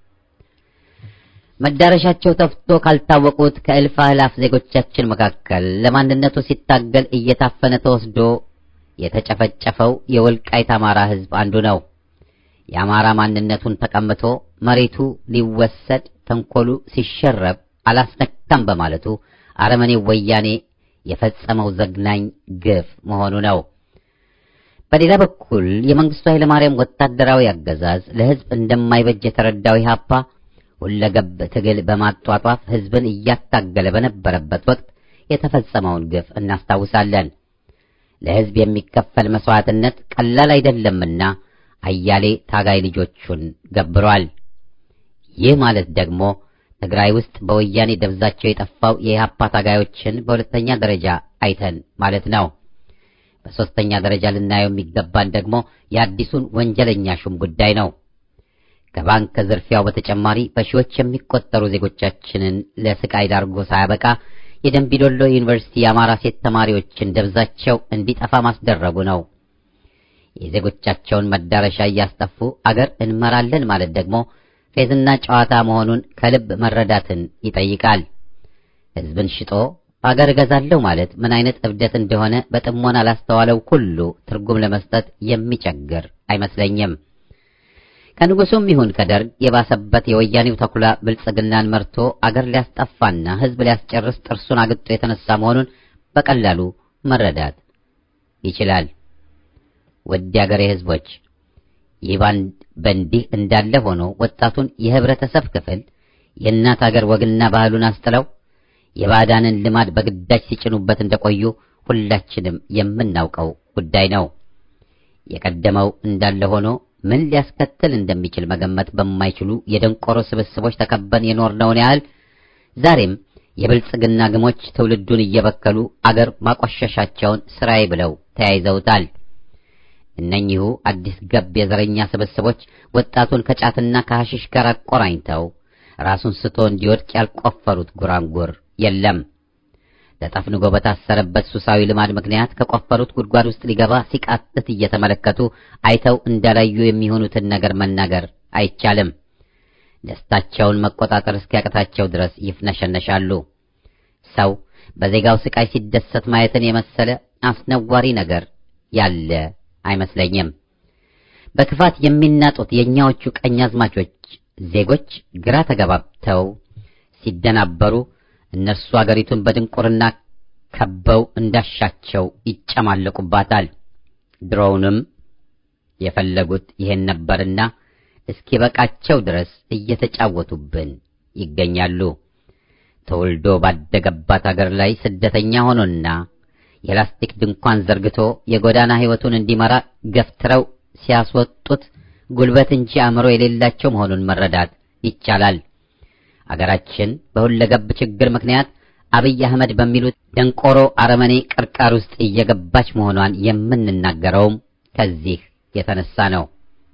መዳረሻቸው ተፍቶ ካልታወቁት ከእልፍ አእላፍ ዜጎቻችን መካከል ለማንነቱ ሲታገል እየታፈነ ተወስዶ የተጨፈጨፈው የወልቃይት አማራ ሕዝብ አንዱ ነው። የአማራ ማንነቱን ተቀምቶ መሬቱ ሊወሰድ ተንኮሉ ሲሸረብ አላስነካም በማለቱ አረመኔው ወያኔ የፈጸመው ዘግናኝ ግፍ መሆኑ ነው። በሌላ በኩል የመንግስቱ ኃይለማርያም ወታደራዊ አገዛዝ ለሕዝብ እንደማይበጅ የተረዳው ኢህአፓ ሁለገብ ትግል በማጧጧፍ ሕዝብን እያታገለ በነበረበት ወቅት የተፈጸመውን ግፍ እናስታውሳለን። ለሕዝብ የሚከፈል መስዋዕትነት ቀላል አይደለምና አያሌ ታጋይ ልጆቹን ገብሯል። ይህ ማለት ደግሞ ትግራይ ውስጥ በወያኔ ደብዛቸው የጠፋው የኢህአፓ ታጋዮችን በሁለተኛ ደረጃ አይተን ማለት ነው። በሦስተኛ ደረጃ ልናየው የሚገባን ደግሞ የአዲሱን ወንጀለኛ ሹም ጉዳይ ነው። ከባንክ ዝርፊያው በተጨማሪ በሺዎች የሚቆጠሩ ዜጎቻችንን ለስቃይ ዳርጎ ሳያበቃ የደንቢዶሎ ዩኒቨርሲቲ የአማራ ሴት ተማሪዎችን ደብዛቸው እንዲጠፋ ማስደረጉ ነው። የዜጎቻቸውን መዳረሻ እያስጠፉ አገር እንመራለን ማለት ደግሞ ፌዝና ጨዋታ መሆኑን ከልብ መረዳትን ይጠይቃል። ሕዝብን ሽጦ አገር እገዛለሁ ማለት ምን አይነት እብደት እንደሆነ በጥሞና ላስተዋለው ሁሉ ትርጉም ለመስጠት የሚቸግር አይመስለኝም። ከንጉሱም ይሁን ከደርግ የባሰበት የወያኔው ተኩላ ብልጽግናን መርቶ አገር ሊያስጠፋና ሕዝብ ሊያስጨርስ ጥርሱን አግጦ የተነሳ መሆኑን በቀላሉ መረዳት ይችላል። ውድ የአገሬ ሕዝቦች ይህ በእንዲህ እንዳለ ሆኖ ወጣቱን የህብረተሰብ ክፍል የእናት አገር ወግና ባህሉን አስጥለው የባዕዳንን ልማድ በግዳጅ ሲጭኑበት እንደቆዩ ሁላችንም የምናውቀው ጉዳይ ነው። የቀደመው እንዳለ ሆኖ ምን ሊያስከትል እንደሚችል መገመት በማይችሉ የደንቆሮ ስብስቦች ተከበን የኖርነውን ያህል ዛሬም የብልጽግና ግሞች ትውልዱን እየበከሉ አገር ማቆሸሻቸውን ስራዬ ብለው ተያይዘውታል። እነኚሁ አዲስ ገብ የዘረኛ ስብስቦች ወጣቱን ከጫትና ከሐሽሽ ጋር አቆራኝተው ራሱን ስቶ እንዲወድቅ ያልቆፈሩት ጉራንጉር የለም። ተጠፍንጎ በታሰረበት ሱሳዊ ልማድ ምክንያት ከቆፈሩት ጉድጓድ ውስጥ ሊገባ ሲቃጥት እየተመለከቱ አይተው እንዳላዩ የሚሆኑትን ነገር መናገር አይቻልም። ደስታቸውን መቆጣጠር እስኪያቅታቸው ድረስ ይፍነሸነሻሉ። ሰው በዜጋው ስቃይ ሲደሰት ማየትን የመሰለ አስነዋሪ ነገር ያለ አይመስለኝም። በክፋት የሚናጡት የእኛዎቹ ቀኛዝማቾች ዜጎች ግራ ተገባብተው ሲደናበሩ እነርሱ አገሪቱን በድንቁርና ከበው እንዳሻቸው ይጨማለቁባታል። ድሮውንም የፈለጉት ይሄን ነበርና እስኪበቃቸው ድረስ እየተጫወቱብን ይገኛሉ። ተወልዶ ባደገባት አገር ላይ ስደተኛ ሆኖና የላስቲክ ድንኳን ዘርግቶ የጎዳና ሕይወቱን እንዲመራ ገፍትረው ሲያስወጡት ጉልበት እንጂ አእምሮ የሌላቸው መሆኑን መረዳት ይቻላል። አገራችን በሁለገብ ችግር ምክንያት አብይ አህመድ በሚሉት ደንቆሮ አረመኔ ቅርቃር ውስጥ እየገባች መሆኗን የምንናገረውም ከዚህ የተነሳ ነው።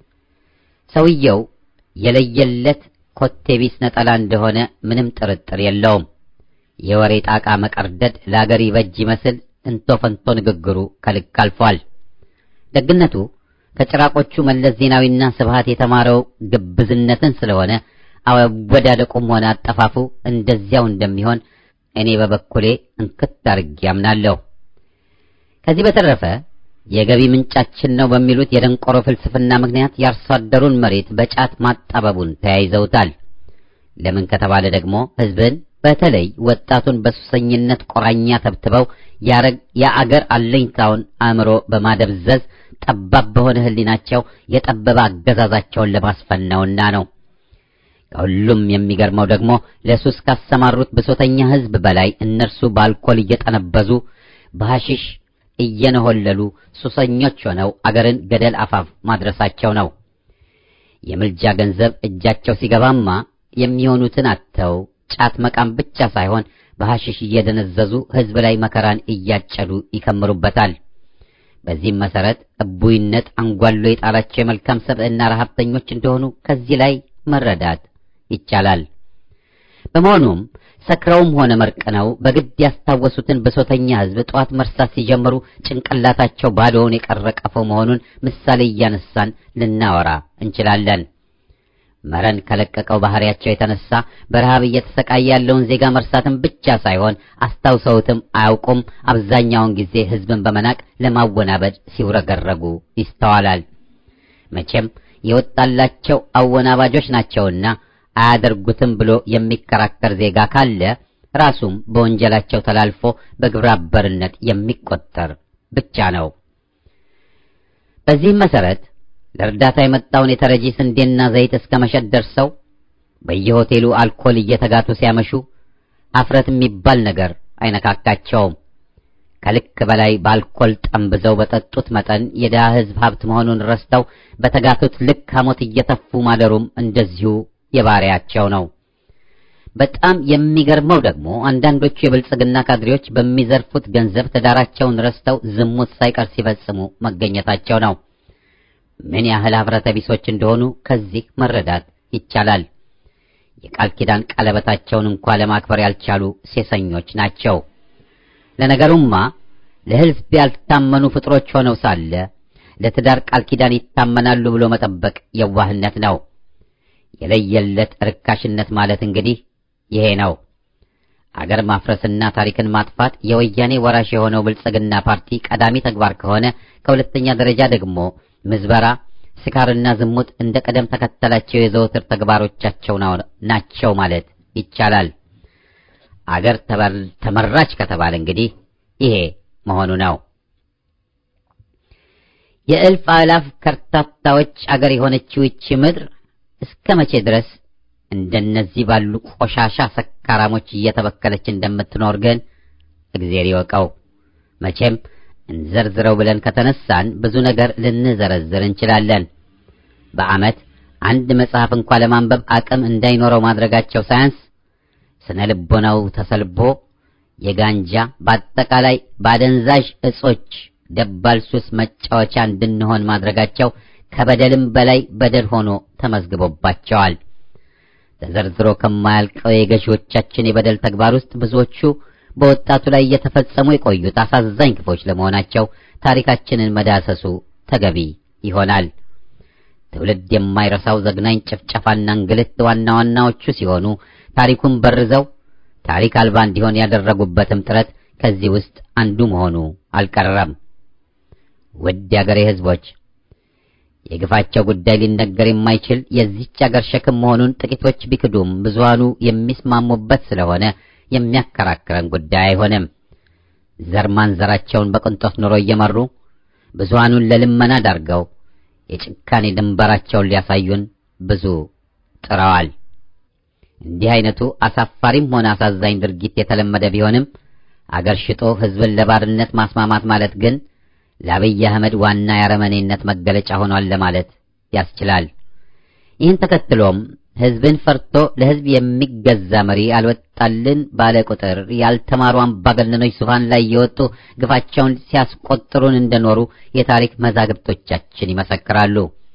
ሰውየው የለየለት ኮቴቢስ ነጠላ እንደሆነ ምንም ጥርጥር የለውም። የወሬ ጣቃ መቀርደድ ለአገር ይበጅ ይመስል እንቶ ፈንቶ ንግግሩ ከልክ አልፏል። ደግነቱ ከጭራቆቹ መለስ ዜናዊና ስብሃት የተማረው ግብዝነትን ስለሆነ አወዳደቁም ሆነ አጠፋፉ እንደዚያው እንደሚሆን እኔ በበኩሌ እንክት አድርጌ አምናለሁ። ከዚህ በተረፈ የገቢ ምንጫችን ነው በሚሉት የደንቆሮ ፍልስፍና ምክንያት የአርሶ አደሩን መሬት በጫት ማጣበቡን ተያይዘውታል። ለምን ከተባለ ደግሞ ሕዝብን በተለይ ወጣቱን በሱሰኝነት ቆራኛ ተብትበው የአገር አለኝታውን አእምሮ በማደብዘዝ ጠባብ በሆነ ሕሊናቸው የጠበበ አገዛዛቸውን ለማስፈን ነውና ነው። ከሁሉም የሚገርመው ደግሞ ለሱስ ካሰማሩት ብሶተኛ ሕዝብ በላይ እነርሱ በአልኮል እየጠነበዙ በሐሺሽ እየነሆለሉ ሱሰኞች ሆነው አገርን ገደል አፋፍ ማድረሳቸው ነው። የምልጃ ገንዘብ እጃቸው ሲገባማ የሚሆኑትን አጥተው ጫት መቃም ብቻ ሳይሆን በሐሺሽ እየደነዘዙ ሕዝብ ላይ መከራን እያጨዱ ይከምሩበታል። በዚህም መሰረት እቡይነት አንጓሎ የጣላቸው የመልካም ሰብዕና ረሀብተኞች እንደሆኑ ከዚህ ላይ መረዳት ይቻላል። በመሆኑም ሰክረውም ሆነ መርቅነው በግድ ያስታወሱትን ብሶተኛ ሕዝብ ጠዋት መርሳት ሲጀምሩ ጭንቅላታቸው ባዶውን የቀረ ቀፎ መሆኑን ምሳሌ እያነሳን ልናወራ እንችላለን። መረን ከለቀቀው ባህሪያቸው የተነሳ በረሃብ እየተሰቃየ ያለውን ዜጋ መርሳትን ብቻ ሳይሆን አስታውሰውትም አያውቁም። አብዛኛውን ጊዜ ሕዝብን በመናቅ ለማወናበድ ሲውረገረጉ ይስተዋላል። መቼም የወጣላቸው አወናባጆች ናቸውና አያደርጉትም ብሎ የሚከራከር ዜጋ ካለ ራሱም በወንጀላቸው ተላልፎ በግብረ አበርነት የሚቆጠር ብቻ ነው። በዚህም መሰረት ለእርዳታ የመጣውን የተረጂ ስንዴና ዘይት እስከ መሸጥ ደርሰው በየሆቴሉ አልኮል እየተጋቱ ሲያመሹ አፍረት የሚባል ነገር አይነካካቸውም። ከልክ በላይ በአልኮል ጠምብዘው በጠጡት መጠን የድሃ ሕዝብ ሀብት መሆኑን ረስተው በተጋቱት ልክ ሐሞት እየተፉ ማደሩም እንደዚሁ የባሪያቸው ነው። በጣም የሚገርመው ደግሞ አንዳንዶቹ የብልጽግና ካድሬዎች በሚዘርፉት ገንዘብ ትዳራቸውን ረስተው ዝሙት ሳይቀር ሲፈጽሙ መገኘታቸው ነው። ምን ያህል ኅብረተ ቢሶች እንደሆኑ ከዚህ መረዳት ይቻላል። የቃል ኪዳን ቀለበታቸውን እንኳ ለማክበር ያልቻሉ ሴሰኞች ናቸው። ለነገሩማ ለሕዝብ ያልታመኑ ፍጥሮች ሆነው ሳለ ለትዳር ቃል ኪዳን ይታመናሉ ብሎ መጠበቅ የዋህነት ነው። የለየለት ርካሽነት ማለት እንግዲህ ይሄ ነው። አገር ማፍረስና ታሪክን ማጥፋት የወያኔ ወራሽ የሆነው ብልጽግና ፓርቲ ቀዳሚ ተግባር ከሆነ ከሁለተኛ ደረጃ ደግሞ ምዝበራ፣ ስካርና ዝሙት እንደ ቀደም ተከተላቸው የዘወትር ተግባሮቻቸው ናቸው ማለት ይቻላል። አገር ተመራች ከተባለ እንግዲህ ይሄ መሆኑ ነው። የእልፍ አላፍ ከርታታዎች አገር የሆነችው ይቺ ምድር እስከ መቼ ድረስ እንደነዚህ ባሉ ቆሻሻ ሰካራሞች እየተበከለች እንደምትኖር ግን እግዜር ይወቀው። መቼም እንዘርዝረው ብለን ከተነሳን ብዙ ነገር ልንዘረዝር እንችላለን። በዓመት አንድ መጽሐፍ እንኳ ለማንበብ አቅም እንዳይኖረው ማድረጋቸው ሳያንስ ስነ ልቦናው ተሰልቦ የጋንጃ በአጠቃላይ በአደንዛዥ እጾች ደባል ሱስ መጫወቻ እንድንሆን ማድረጋቸው ከበደልም በላይ በደል ሆኖ ተመዝግቦባቸዋል። ተዘርዝሮ ከማያልቀው የገዢዎቻችን የበደል ተግባር ውስጥ ብዙዎቹ በወጣቱ ላይ እየተፈጸሙ የቆዩት አሳዛኝ ክፎች ለመሆናቸው ታሪካችንን መዳሰሱ ተገቢ ይሆናል። ትውልድ የማይረሳው ዘግናኝ ጭፍጨፋና እንግልት ዋና ዋናዎቹ ሲሆኑ ታሪኩን በርዘው ታሪክ አልባ እንዲሆን ያደረጉበትም ጥረት ከዚህ ውስጥ አንዱ መሆኑ አልቀረም። ውድ የአገሬ ሕዝቦች የግፋቸው ጉዳይ ሊነገር የማይችል የዚህች አገር ሸክም መሆኑን ጥቂቶች ቢክዱም ብዙሃኑ የሚስማሙበት ስለሆነ የሚያከራክረን ጉዳይ አይሆንም። ዘር ማንዘራቸውን በቅንጦት ኑሮ እየመሩ ብዙሃኑን ለልመና ዳርገው የጭካኔ ድንበራቸውን ሊያሳዩን ብዙ ጥረዋል። እንዲህ አይነቱ አሳፋሪም ሆነ አሳዛኝ ድርጊት የተለመደ ቢሆንም አገር ሽጦ ሕዝብን ለባርነት ማስማማት ማለት ግን ለአብይ አህመድ ዋና የአረመኔነት መገለጫ ሆኗል ለማለት ያስችላል። ይህን ተከትሎም ሕዝብን ፈርቶ ለሕዝብ የሚገዛ መሪ አልወጣልን ባለ ቁጥር ያልተማሩ አምባገነኖች ዙፋን ላይ የወጡ ግፋቸውን ሲያስቆጥሩን እንደኖሩ የታሪክ መዛግብቶቻችን ይመሰክራሉ።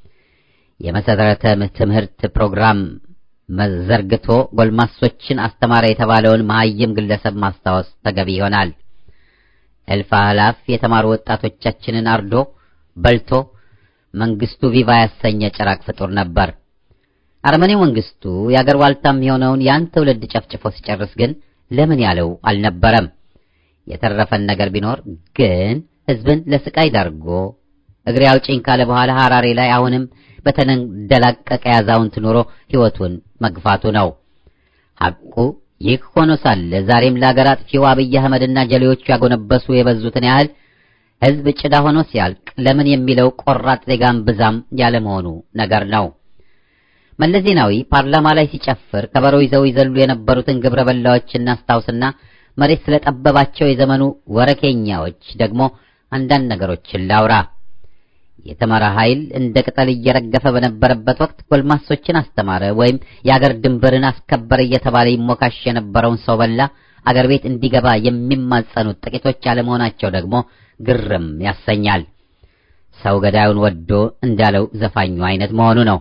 የመሰረተ ትምህርት ፕሮግራም መዘርግቶ ጎልማሶችን አስተማረ የተባለውን መሐይም ግለሰብ ማስታወስ ተገቢ ይሆናል። እልፍ አላፍ የተማሩ ወጣቶቻችንን አርዶ በልቶ መንግስቱ ቪቫ ያሰኘ ጭራቅ ፍጡር ነበር። አረመኔው መንግስቱ የአገር ዋልታም የሆነውን ያን ትውልድ ጨፍጭፎ ሲጨርስ ግን ለምን ያለው አልነበረም። የተረፈን ነገር ቢኖር ግን ህዝብን ለስቃይ ዳርጎ እግሬ አውጪኝ ካለ በኋላ ሐራሬ ላይ አሁንም በተንደላቀቀ ያዛውንት ኑሮ ሕይወቱን መግፋቱ ነው። ሐቁ ይህ ሆኖ ሳለ ዛሬም ለአገር አጥፊው አብይ አህመድና ጀሌዎቹ ያጎነበሱ የበዙትን ያህል ህዝብ ጭዳ ሆኖ ሲያልቅ ለምን የሚለው ቆራጥ ዜጋም ብዛም ያለመሆኑ ነገር ነው። መለስ ዜናዊ ፓርላማ ላይ ሲጨፍር ከበሮ ይዘው ይዘሉ የነበሩትን ግብረ በላዎች እናስታውስና መሬት ስለጠበባቸው የዘመኑ ወረኬኛዎች ደግሞ አንዳንድ ነገሮችን ላውራ። የተመራ ኃይል እንደ ቅጠል እየረገፈ በነበረበት ወቅት ጎልማሶችን አስተማረ ወይም የአገር ድንበርን አስከበረ እየተባለ ይሞካሽ የነበረውን ሰው በላ አገር ቤት እንዲገባ የሚማጸኑት ጥቂቶች አለመሆናቸው ደግሞ ግርም ያሰኛል። ሰው ገዳዩን ወዶ እንዳለው ዘፋኙ አይነት መሆኑ ነው።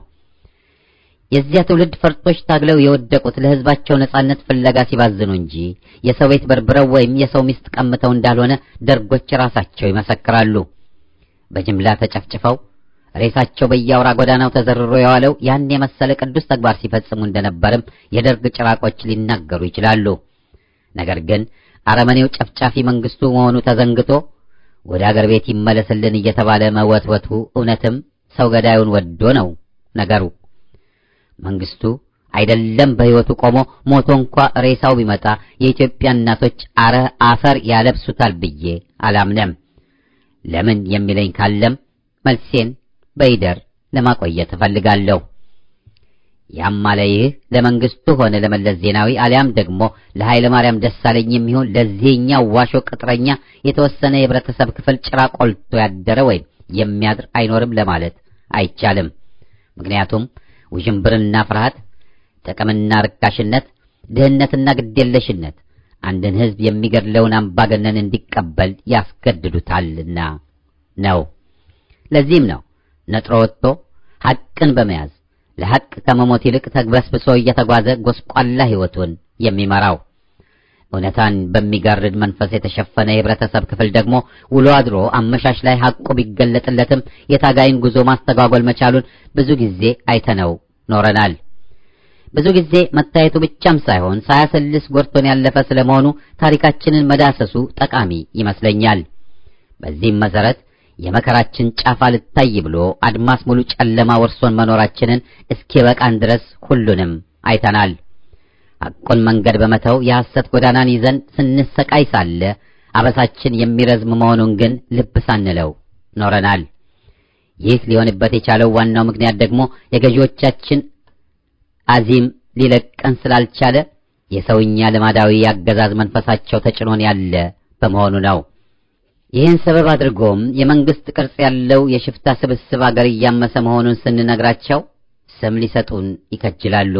የዚያ ትውልድ ፈርጦች ታግለው የወደቁት ለህዝባቸው ነጻነት ፍለጋ ሲባዝኑ እንጂ የሰው ቤት በርብረው ወይም የሰው ሚስት ቀምተው እንዳልሆነ ደርጎች ራሳቸው ይመሰክራሉ። በጅምላ ተጨፍጭፈው ሬሳቸው በየአውራ ጎዳናው ተዘርሮ የዋለው ያን የመሰለ ቅዱስ ተግባር ሲፈጽሙ እንደነበርም የደርግ ጭራቆች ሊናገሩ ይችላሉ። ነገር ግን አረመኔው ጨፍጫፊ መንግስቱ መሆኑ ተዘንግቶ ወደ አገር ቤት ይመለስልን እየተባለ መወትወቱ እውነትም ሰው ገዳዩን ወዶ ነው ነገሩ። መንግስቱ አይደለም በሕይወቱ ቆሞ ሞቶ እንኳ ሬሳው ቢመጣ የኢትዮጵያ እናቶች አረ አፈር ያለብሱታል ብዬ አላምነም። ለምን የሚለኝ ካለም መልሴን በይደር ለማቆየት እፈልጋለሁ። ያም አለ ይህ ለመንግስቱ ሆነ ለመለስ ዜናዊ አሊያም ደግሞ ለኃይለ ማርያም ደሳለኝ የሚሆን ለዚህኛው ዋሾ ቅጥረኛ የተወሰነ የህብረተሰብ ክፍል ጭራ ቆልቶ ያደረ ወይም የሚያድር አይኖርም ለማለት አይቻልም። ምክንያቱም ውዥንብርና ፍርሃት፣ ጥቅምና ርካሽነት፣ ድህነትና ግዴለሽነት አንድን ህዝብ የሚገድለውን አምባገነን እንዲቀበል ያስገድዱታልና ነው። ለዚህም ነው ነጥሮ ወጥቶ ሐቅን በመያዝ ለሐቅ ከመሞት ይልቅ ተግበስብሶ እየተጓዘ ጎስቋላ ሕይወቱን የሚመራው እውነታን በሚጋርድ መንፈስ የተሸፈነ የህብረተሰብ ክፍል ደግሞ ውሎ አድሮ አመሻሽ ላይ ሐቁ ቢገለጥለትም የታጋይን ጉዞ ማስተጓጎል መቻሉን ብዙ ጊዜ አይተነው ኖረናል። ብዙ ጊዜ መታየቱ ብቻም ሳይሆን ሳያሰልስ ጎድቶን ያለፈ ስለመሆኑ ታሪካችንን መዳሰሱ ጠቃሚ ይመስለኛል። በዚህም መሰረት የመከራችን ጫፍ አልታይ ብሎ አድማስ ሙሉ ጨለማ ወርሶን መኖራችንን እስኪበቃን ድረስ ሁሉንም አይተናል። ሐቁን መንገድ በመተው የሐሰት ጎዳናን ይዘን ስንሰቃይ ሳለ አበሳችን የሚረዝም መሆኑን ግን ልብ ሳንለው ኖረናል። ይህ ሊሆንበት የቻለው ዋናው ምክንያት ደግሞ የገዢዎቻችን አዚም ሊለቀን ስላልቻለ የሰውኛ ልማዳዊ አገዛዝ መንፈሳቸው ተጭኖን ያለ በመሆኑ ነው። ይህን ሰበብ አድርጎም የመንግስት ቅርጽ ያለው የሽፍታ ስብስብ አገር እያመሰ መሆኑን ስንነግራቸው ስም ሊሰጡን ይከጅላሉ።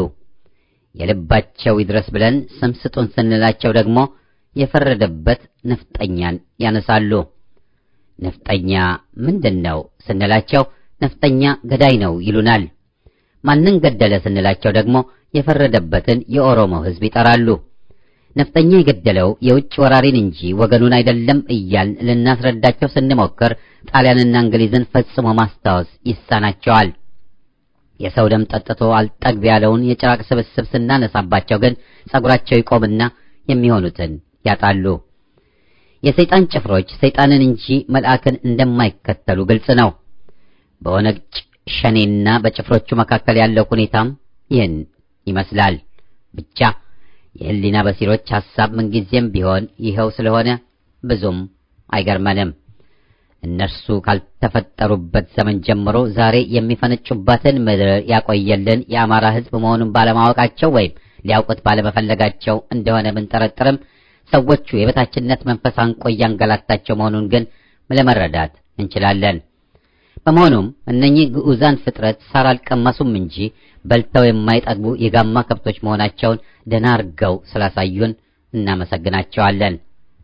የልባቸው ይድረስ ብለን ስም ስጡን ስንላቸው ደግሞ የፈረደበት ነፍጠኛን ያነሳሉ። ነፍጠኛ ምንድን ነው ስንላቸው ነፍጠኛ ገዳይ ነው ይሉናል። ማንን ገደለ ስንላቸው ደግሞ የፈረደበትን የኦሮሞ ሕዝብ ይጠራሉ። ነፍጠኛ የገደለው የውጭ ወራሪን እንጂ ወገኑን አይደለም እያልን ልናስረዳቸው ስንሞክር ጣሊያንና እንግሊዝን ፈጽሞ ማስታወስ ይሳናቸዋል። የሰው ደም ጠጥቶ አልጠግብ ያለውን የጭራቅ ስብስብ ስናነሳባቸው ግን ጸጉራቸው ይቆምና የሚሆኑትን ያጣሉ። የሰይጣን ጭፍሮች ሰይጣንን እንጂ መልአክን እንደማይከተሉ ግልጽ ነው። በኦነግ ሸኔና በጭፍሮቹ መካከል ያለው ሁኔታም ይህን ይመስላል። ብቻ የህሊና በሲሮች ሐሳብ ምንጊዜም ቢሆን ይኸው ስለሆነ ብዙም አይገርመንም። እነርሱ ካልተፈጠሩበት ዘመን ጀምሮ ዛሬ የሚፈነጩባትን ምድር ያቆየልን የአማራ ሕዝብ መሆኑን ባለማወቃቸው ወይም ሊያውቁት ባለመፈለጋቸው እንደሆነ ብንጠረጥርም ሰዎቹ የበታችነት መንፈስ አንቆ እያንገላታቸው መሆኑን ግን ለመረዳት እንችላለን። በመሆኑም እነኚህ ግዑዛን ፍጥረት ሳር አልቀመሱም እንጂ በልተው የማይጠግቡ የጋማ ከብቶች መሆናቸውን ደህና አርገው ስላሳዩን እናመሰግናቸዋለን።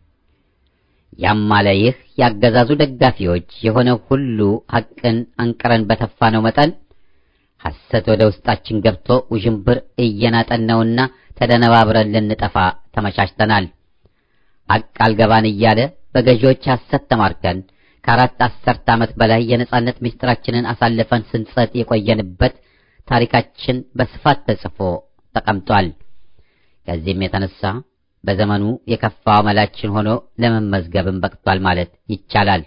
ያም አለ ይህ ያገዛዙ ደጋፊዎች የሆነ ሁሉ ሐቅን አንቅረን በተፋነው መጠን ሐሰት ወደ ውስጣችን ገብቶ ውዥንብር እየናጠን ነውና ተደነባብረን ልንጠፋ ተመቻችተናል። ሐቅ አልገባን እያለ በገዢዎች ሐሰት ተማርከን ከአራት አስርት ዓመት በላይ የነጻነት ምስጢራችንን አሳልፈን ስንጸጥ የቆየንበት ታሪካችን በስፋት ተጽፎ ተቀምጧል። ከዚህም የተነሳ በዘመኑ የከፋው መላችን ሆኖ ለመመዝገብም በቅቷል ማለት ይቻላል።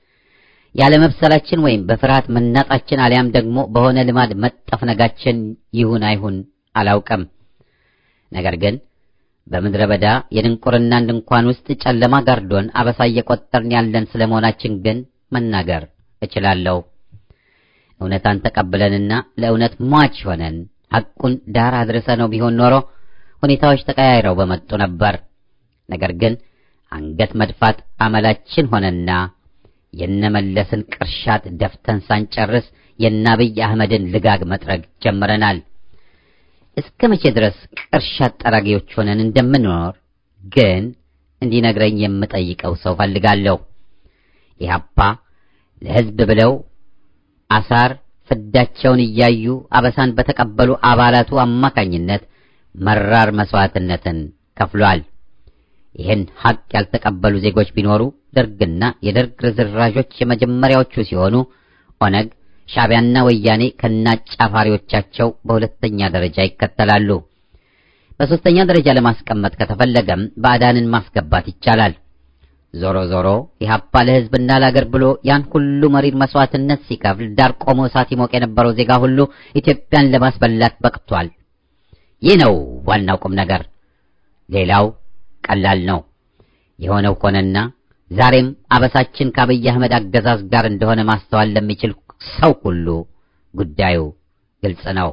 ያለመብሰላችን ወይም በፍርሃት መናጣችን አሊያም ደግሞ በሆነ ልማድ መጠፍነጋችን ይሁን አይሁን አላውቅም። ነገር ግን በምድረ በዳ የድንቁርናን ድንኳን ውስጥ ጨለማ ጋርዶን አበሳ እየቆጠርን ያለን ስለመሆናችን ግን መናገር እችላለሁ። እውነታን ተቀብለንና ለእውነት ሟች ሆነን ሐቁን ዳር አድርሰ ነው ቢሆን ኖሮ ሁኔታዎች ተቀያይረው በመጡ ነበር። ነገር ግን አንገት መድፋት አመላችን ሆነና የነመለስን ቅርሻት ደፍተን ሳንጨርስ የናብይ አህመድን ልጋግ መጥረግ ጀምረናል። እስከ መቼ ድረስ ቅርሻት ጠራጊዎች ሆነን እንደምንኖር ግን እንዲነግረኝ የምጠይቀው ሰው ፈልጋለሁ። ኢህአፓ ለሕዝብ ብለው አሳር ፍዳቸውን እያዩ አበሳን በተቀበሉ አባላቱ አማካኝነት መራር መስዋዕትነትን ከፍሏል። ይህን ሐቅ ያልተቀበሉ ዜጎች ቢኖሩ ደርግና የደርግ ርዝራዦች የመጀመሪያዎቹ ሲሆኑ ኦነግ፣ ሻዕቢያና ወያኔ ከነአጫፋሪዎቻቸው በሁለተኛ ደረጃ ይከተላሉ። በሦስተኛ ደረጃ ለማስቀመጥ ከተፈለገም ባዕዳንን ማስገባት ይቻላል። ዞሮ ዞሮ ኢህአፓ ለሕዝብና ለአገር ብሎ ያን ሁሉ መሪር መስዋዕትነት ሲከፍል ዳር ቆሞ እሳት ይሞቅ የነበረው ዜጋ ሁሉ ኢትዮጵያን ለማስበላት በቅቷል። ይህ ነው ዋናው ቁም ነገር። ሌላው ቀላል ነው። የሆነው ሆነና ዛሬም አበሳችን ከአብይ አህመድ አገዛዝ ጋር እንደሆነ ማስተዋል ለሚችል ሰው ሁሉ ጉዳዩ ግልጽ ነው።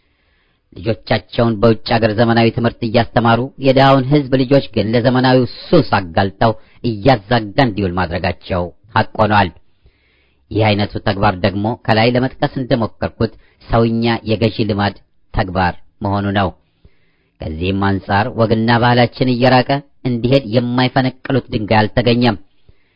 ልጆቻቸውን በውጭ አገር ዘመናዊ ትምህርት እያስተማሩ የድሃውን ሕዝብ ልጆች ግን ለዘመናዊው ሱስ አጋልጠው እያዛጋ እንዲውል ማድረጋቸው ሐቅ ሆኗል። ይህ አይነቱ ተግባር ደግሞ ከላይ ለመጥቀስ እንደሞከርኩት ሰውኛ የገዢ ልማድ ተግባር መሆኑ ነው። ከዚህም አንጻር ወግና ባህላችን እየራቀ እንዲሄድ የማይፈነቅሉት ድንጋይ አልተገኘም።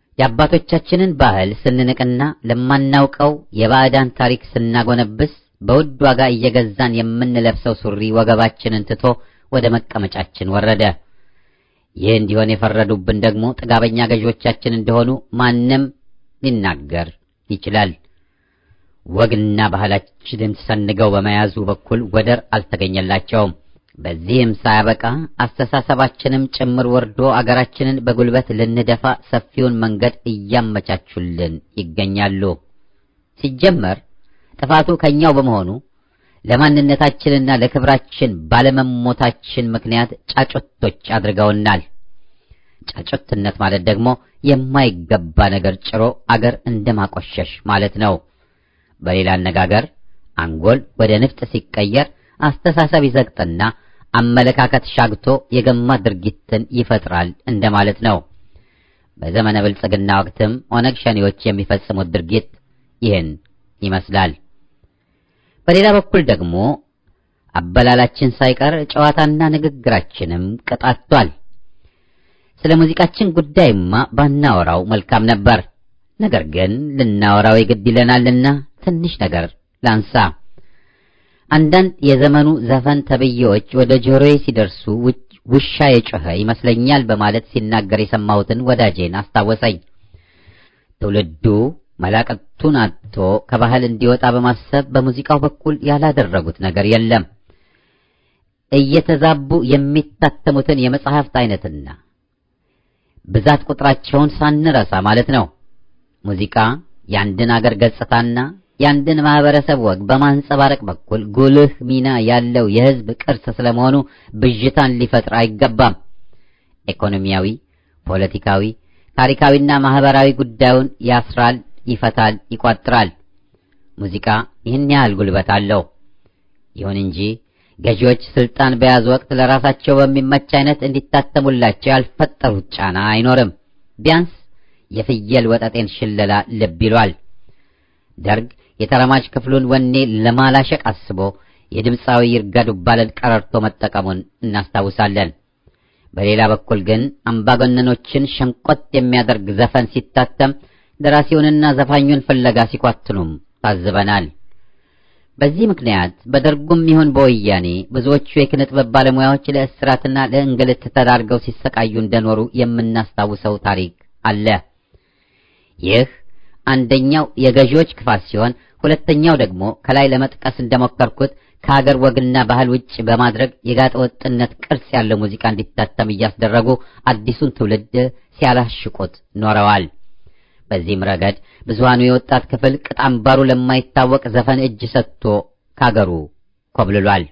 የአባቶቻችንን ባህል ስንንቅና ለማናውቀው የባዕዳን ታሪክ ስናጎነብስ በውድ ዋጋ እየገዛን የምንለብሰው ሱሪ ወገባችንን ትቶ ወደ መቀመጫችን ወረደ። ይህ እንዲሆን የፈረዱብን ደግሞ ጥጋበኛ ገዢዎቻችን እንደሆኑ ማንም ሊናገር ይችላል። ወግና ባህላችንን ሰንገው በመያዙ በኩል ወደር አልተገኘላቸውም። በዚህም ሳያበቃ አስተሳሰባችንም ጭምር ወርዶ አገራችንን በጉልበት ልንደፋ ሰፊውን መንገድ እያመቻቹልን ይገኛሉ። ሲጀመር ጥፋቱ ከኛው በመሆኑ ለማንነታችንና ለክብራችን ባለመሞታችን ምክንያት ጫጩቶች አድርገውናል። ጫጩትነት ማለት ደግሞ የማይገባ ነገር ጭሮ አገር እንደማቆሸሽ ማለት ነው። በሌላ አነጋገር አንጎል ወደ ንፍጥ ሲቀየር አስተሳሰብ ይዘግጥና አመለካከት ሻግቶ የገማ ድርጊትን ይፈጥራል እንደማለት ነው። በዘመነ ብልጽግና ወቅትም ኦነግ ሸኔዎች የሚፈጽሙት ድርጊት ይህን ይመስላል። በሌላ በኩል ደግሞ አበላላችን ሳይቀር ጨዋታና ንግግራችንም ቀጣቷል። ስለ ሙዚቃችን ጉዳይማ ባናወራው መልካም ነበር። ነገር ግን ልናወራው የግድ ይለናልና ትንሽ ነገር ላንሳ። አንዳንድ የዘመኑ ዘፈን ተብዬዎች ወደ ጆሮዬ ሲደርሱ ውሻ የጮኸ ይመስለኛል በማለት ሲናገር የሰማሁትን ወዳጄን አስታወሰኝ። ትውልዱ መላቀቱን አጥቶ ከባህል እንዲወጣ በማሰብ በሙዚቃው በኩል ያላደረጉት ነገር የለም። እየተዛቡ የሚታተሙትን የመጽሐፍት አይነትና ብዛት ቁጥራቸውን ሳንረሳ ማለት ነው። ሙዚቃ የአንድን አገር ገጽታና የአንድን ማህበረሰብ ወግ በማንጸባረቅ በኩል ጉልህ ሚና ያለው የሕዝብ ቅርስ ስለመሆኑ ብዥታን ሊፈጥር አይገባም። ኢኮኖሚያዊ፣ ፖለቲካዊ፣ ታሪካዊና ማህበራዊ ጉዳዩን ያስራል፣ ይፈታል፣ ይቋጥራል። ሙዚቃ ይህን ያህል ጉልበት አለው። ይሁን እንጂ ገዢዎች ስልጣን በያዙ ወቅት ለራሳቸው በሚመች አይነት እንዲታተሙላቸው ያልፈጠሩት ጫና አይኖርም። ቢያንስ የፍየል ወጠጤን ሽለላ ልብ ይሏል። ደርግ የተረማጅ ክፍሉን ወኔ ለማላሸቅ አስቦ የድምፃዊ ይርጋ ዱባለን ቀረርቶ መጠቀሙን እናስታውሳለን። በሌላ በኩል ግን አምባገነኖችን ሸንቆጥ የሚያደርግ ዘፈን ሲታተም ደራሲውንና ዘፋኙን ፍለጋ ሲኳትኑም ታዝበናል። በዚህ ምክንያት በደርጉም ይሁን በወያኔ ብዙዎቹ የኪነ ጥበብ ባለሙያዎች ለእስራትና ለእንግልት ተዳርገው ሲሰቃዩ እንደኖሩ የምናስታውሰው ታሪክ አለ። ይህ አንደኛው የገዢዎች ክፋት ሲሆን፣ ሁለተኛው ደግሞ ከላይ ለመጥቀስ እንደሞከርኩት ከሀገር ወግና ባህል ውጭ በማድረግ የጋጠ ወጥነት ቅርጽ ያለው ሙዚቃ እንዲታተም እያስደረጉ አዲሱን ትውልድ ሲያላሽቁት ኖረዋል። በዚህም ረገድ ብዙሃኑ የወጣት ክፍል ቅጥ አምባሩ ለማይታወቅ ዘፈን እጅ ሰጥቶ ካገሩ ኮብልሏል።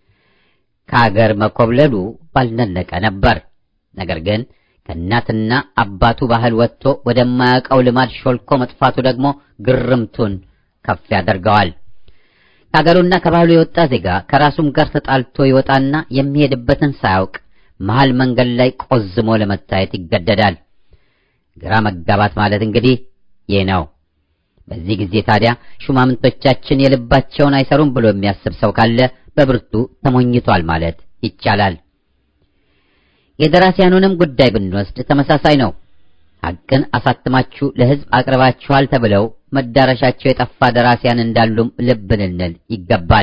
ከአገር መኮብለሉ ባልነለቀ ነበር። ነገር ግን ከእናትና አባቱ ባህል ወጥቶ ወደማያውቀው ልማድ ሾልኮ መጥፋቱ ደግሞ ግርምቱን ከፍ ያደርገዋል። ከአገሩና ከባህሉ የወጣ ዜጋ ከራሱም ጋር ተጣልቶ ይወጣና የሚሄድበትን ሳያውቅ መሃል መንገድ ላይ ቆዝሞ ለመታየት ይገደዳል። ግራ መጋባት ማለት እንግዲህ ይህ ነው። በዚህ ጊዜ ታዲያ ሹማምንቶቻችን የልባቸውን አይሰሩም ብሎ የሚያስብ ሰው ካለ በብርቱ ተሞኝቷል ማለት ይቻላል። የደራሲያኑንም ጉዳይ ብንወስድ ተመሳሳይ ነው። ሐቅን አሳትማችሁ ለሕዝብ አቅርባችኋል ተብለው መዳረሻቸው የጠፋ ደራሲያን እንዳሉም ልብ ልንል ይገባል።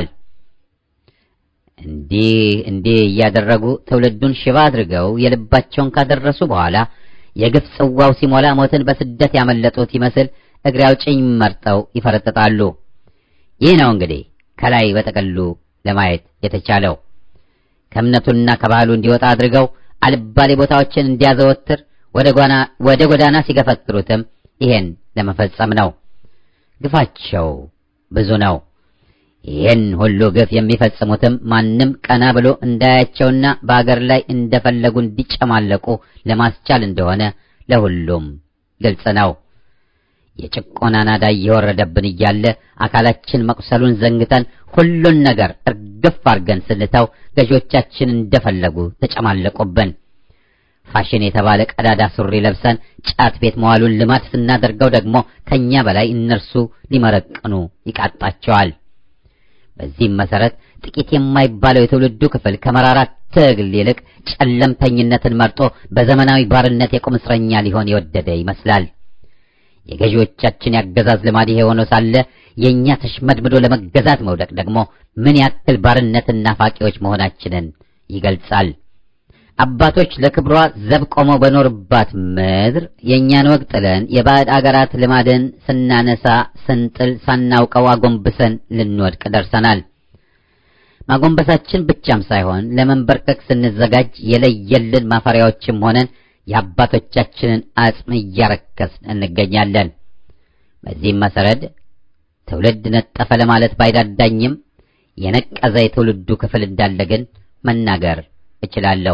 እንዲህ እንዲህ እያደረጉ ትውልዱን ሽባ አድርገው የልባቸውን ካደረሱ በኋላ የግፍ ጽዋው ሲሞላ ሞትን በስደት ያመለጡት ይመስል እግሬ አውጭኝ መርጠው ይፈረጥጣሉ። ይህ ነው እንግዲህ ከላይ በጠቅሉ ለማየት የተቻለው። ከእምነቱና ከባህሉ እንዲወጣ አድርገው አልባሌ ቦታዎችን እንዲያዘወትር ወደ ጎዳና ሲገፈትሩትም ይሄን ለመፈጸም ነው። ግፋቸው ብዙ ነው። ይህን ሁሉ ግፍ የሚፈጽሙትም ማንም ቀና ብሎ እንዳያቸውና በአገር ላይ እንደፈለጉ እንዲጨማለቁ ለማስቻል እንደሆነ ለሁሉም ግልጽ ነው። የጭቆና ናዳ እየወረደብን እያለ አካላችን መቁሰሉን ዘንግተን ሁሉን ነገር እርግፍ አርገን ስንተው ገዢዎቻችን እንደፈለጉ ተጨማለቁብን። ፋሽን የተባለ ቀዳዳ ሱሪ ለብሰን ጫት ቤት መዋሉን ልማድ ስናደርገው ደግሞ ከኛ በላይ እነርሱ ሊመረቅኑ ይቃጣቸዋል። በዚህም መሰረት ጥቂት የማይባለው የትውልዱ ክፍል ከመራራ ትግል ይልቅ ጨለምተኝነትን መርጦ በዘመናዊ ባርነት የቁም እስረኛ ሊሆን የወደደ ይመስላል። የገዢዎቻችን ያገዛዝ ልማድ ይሄ ሆኖ ሳለ የእኛ ተሽመድምዶ ለመገዛት መውደቅ ደግሞ ምን ያክል ባርነትና ፋቂዎች መሆናችንን ይገልጻል። አባቶች ለክብሯ ዘብ ቆመው በኖርባት ምድር የእኛን ወግ ጥለን የባዕድ አገራት ልማድን ስናነሳ ስንጥል ሳናውቀው አጎንብሰን ልንወድቅ ደርሰናል። ማጎንበሳችን ብቻም ሳይሆን ለመንበርከክ ስንዘጋጅ የለየልን ማፈሪያዎችም ሆነን የአባቶቻችንን አጽም እያረከስን እንገኛለን። በዚህም መሰረት ትውልድ ነጠፈ ለማለት ባይዳዳኝም የነቀዘ የትውልዱ ክፍል እንዳለ ግን መናገር እችላለሁ።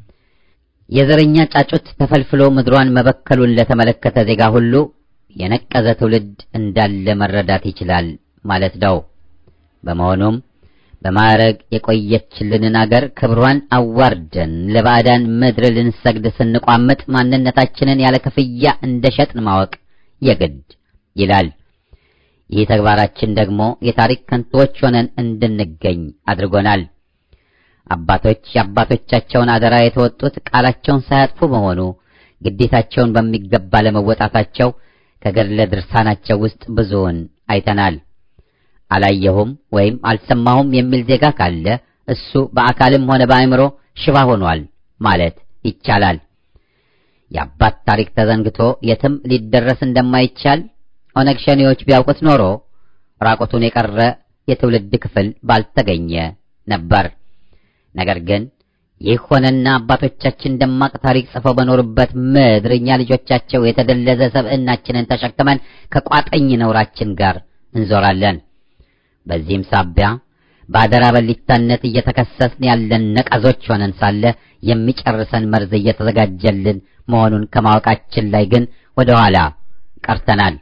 የዘረኛ ጫጩት ተፈልፍሎ ምድሯን መበከሉን ለተመለከተ ዜጋ ሁሉ የነቀዘ ትውልድ እንዳለ መረዳት ይችላል ማለት ነው። በመሆኑም በማዕረግ የቆየችልንን አገር ክብሯን አዋርደን ለባዕዳን ምድር ልንሰግድ ስንቋምጥ ማንነታችንን ያለ ክፍያ እንደሸጥን ማወቅ የግድ ይላል። ይህ ተግባራችን ደግሞ የታሪክ ከንቶዎች ሆነን እንድንገኝ አድርጎናል። አባቶች የአባቶቻቸውን አደራ የተወጡት ቃላቸውን ሳያጥፉ በመሆኑ ግዴታቸውን በሚገባ ለመወጣታቸው ከገድለ ድርሳናቸው ውስጥ ብዙውን አይተናል። አላየሁም ወይም አልሰማሁም የሚል ዜጋ ካለ እሱ በአካልም ሆነ በአእምሮ ሽባ ሆኗል ማለት ይቻላል። የአባት ታሪክ ተዘንግቶ የትም ሊደረስ እንደማይቻል ኦነግ ሸኔዎች ቢያውቁት ኖሮ ራቁቱን የቀረ የትውልድ ክፍል ባልተገኘ ነበር። ነገር ግን ይህ ሆነና አባቶቻችን ደማቅ ታሪክ ጽፈው በኖሩበት ምድር እኛ ልጆቻቸው የተደለዘ ሰብዕናችንን ተሸክመን ከቋጠኝ ነውራችን ጋር እንዞራለን። በዚህም ሳቢያ በአደራ በሊታነት እየተከሰስን ያለን ነቀዞች ሆነን ሳለ የሚጨርሰን መርዝ እየተዘጋጀልን መሆኑን ከማወቃችን ላይ ግን ወደ ኋላ ቀርተናል።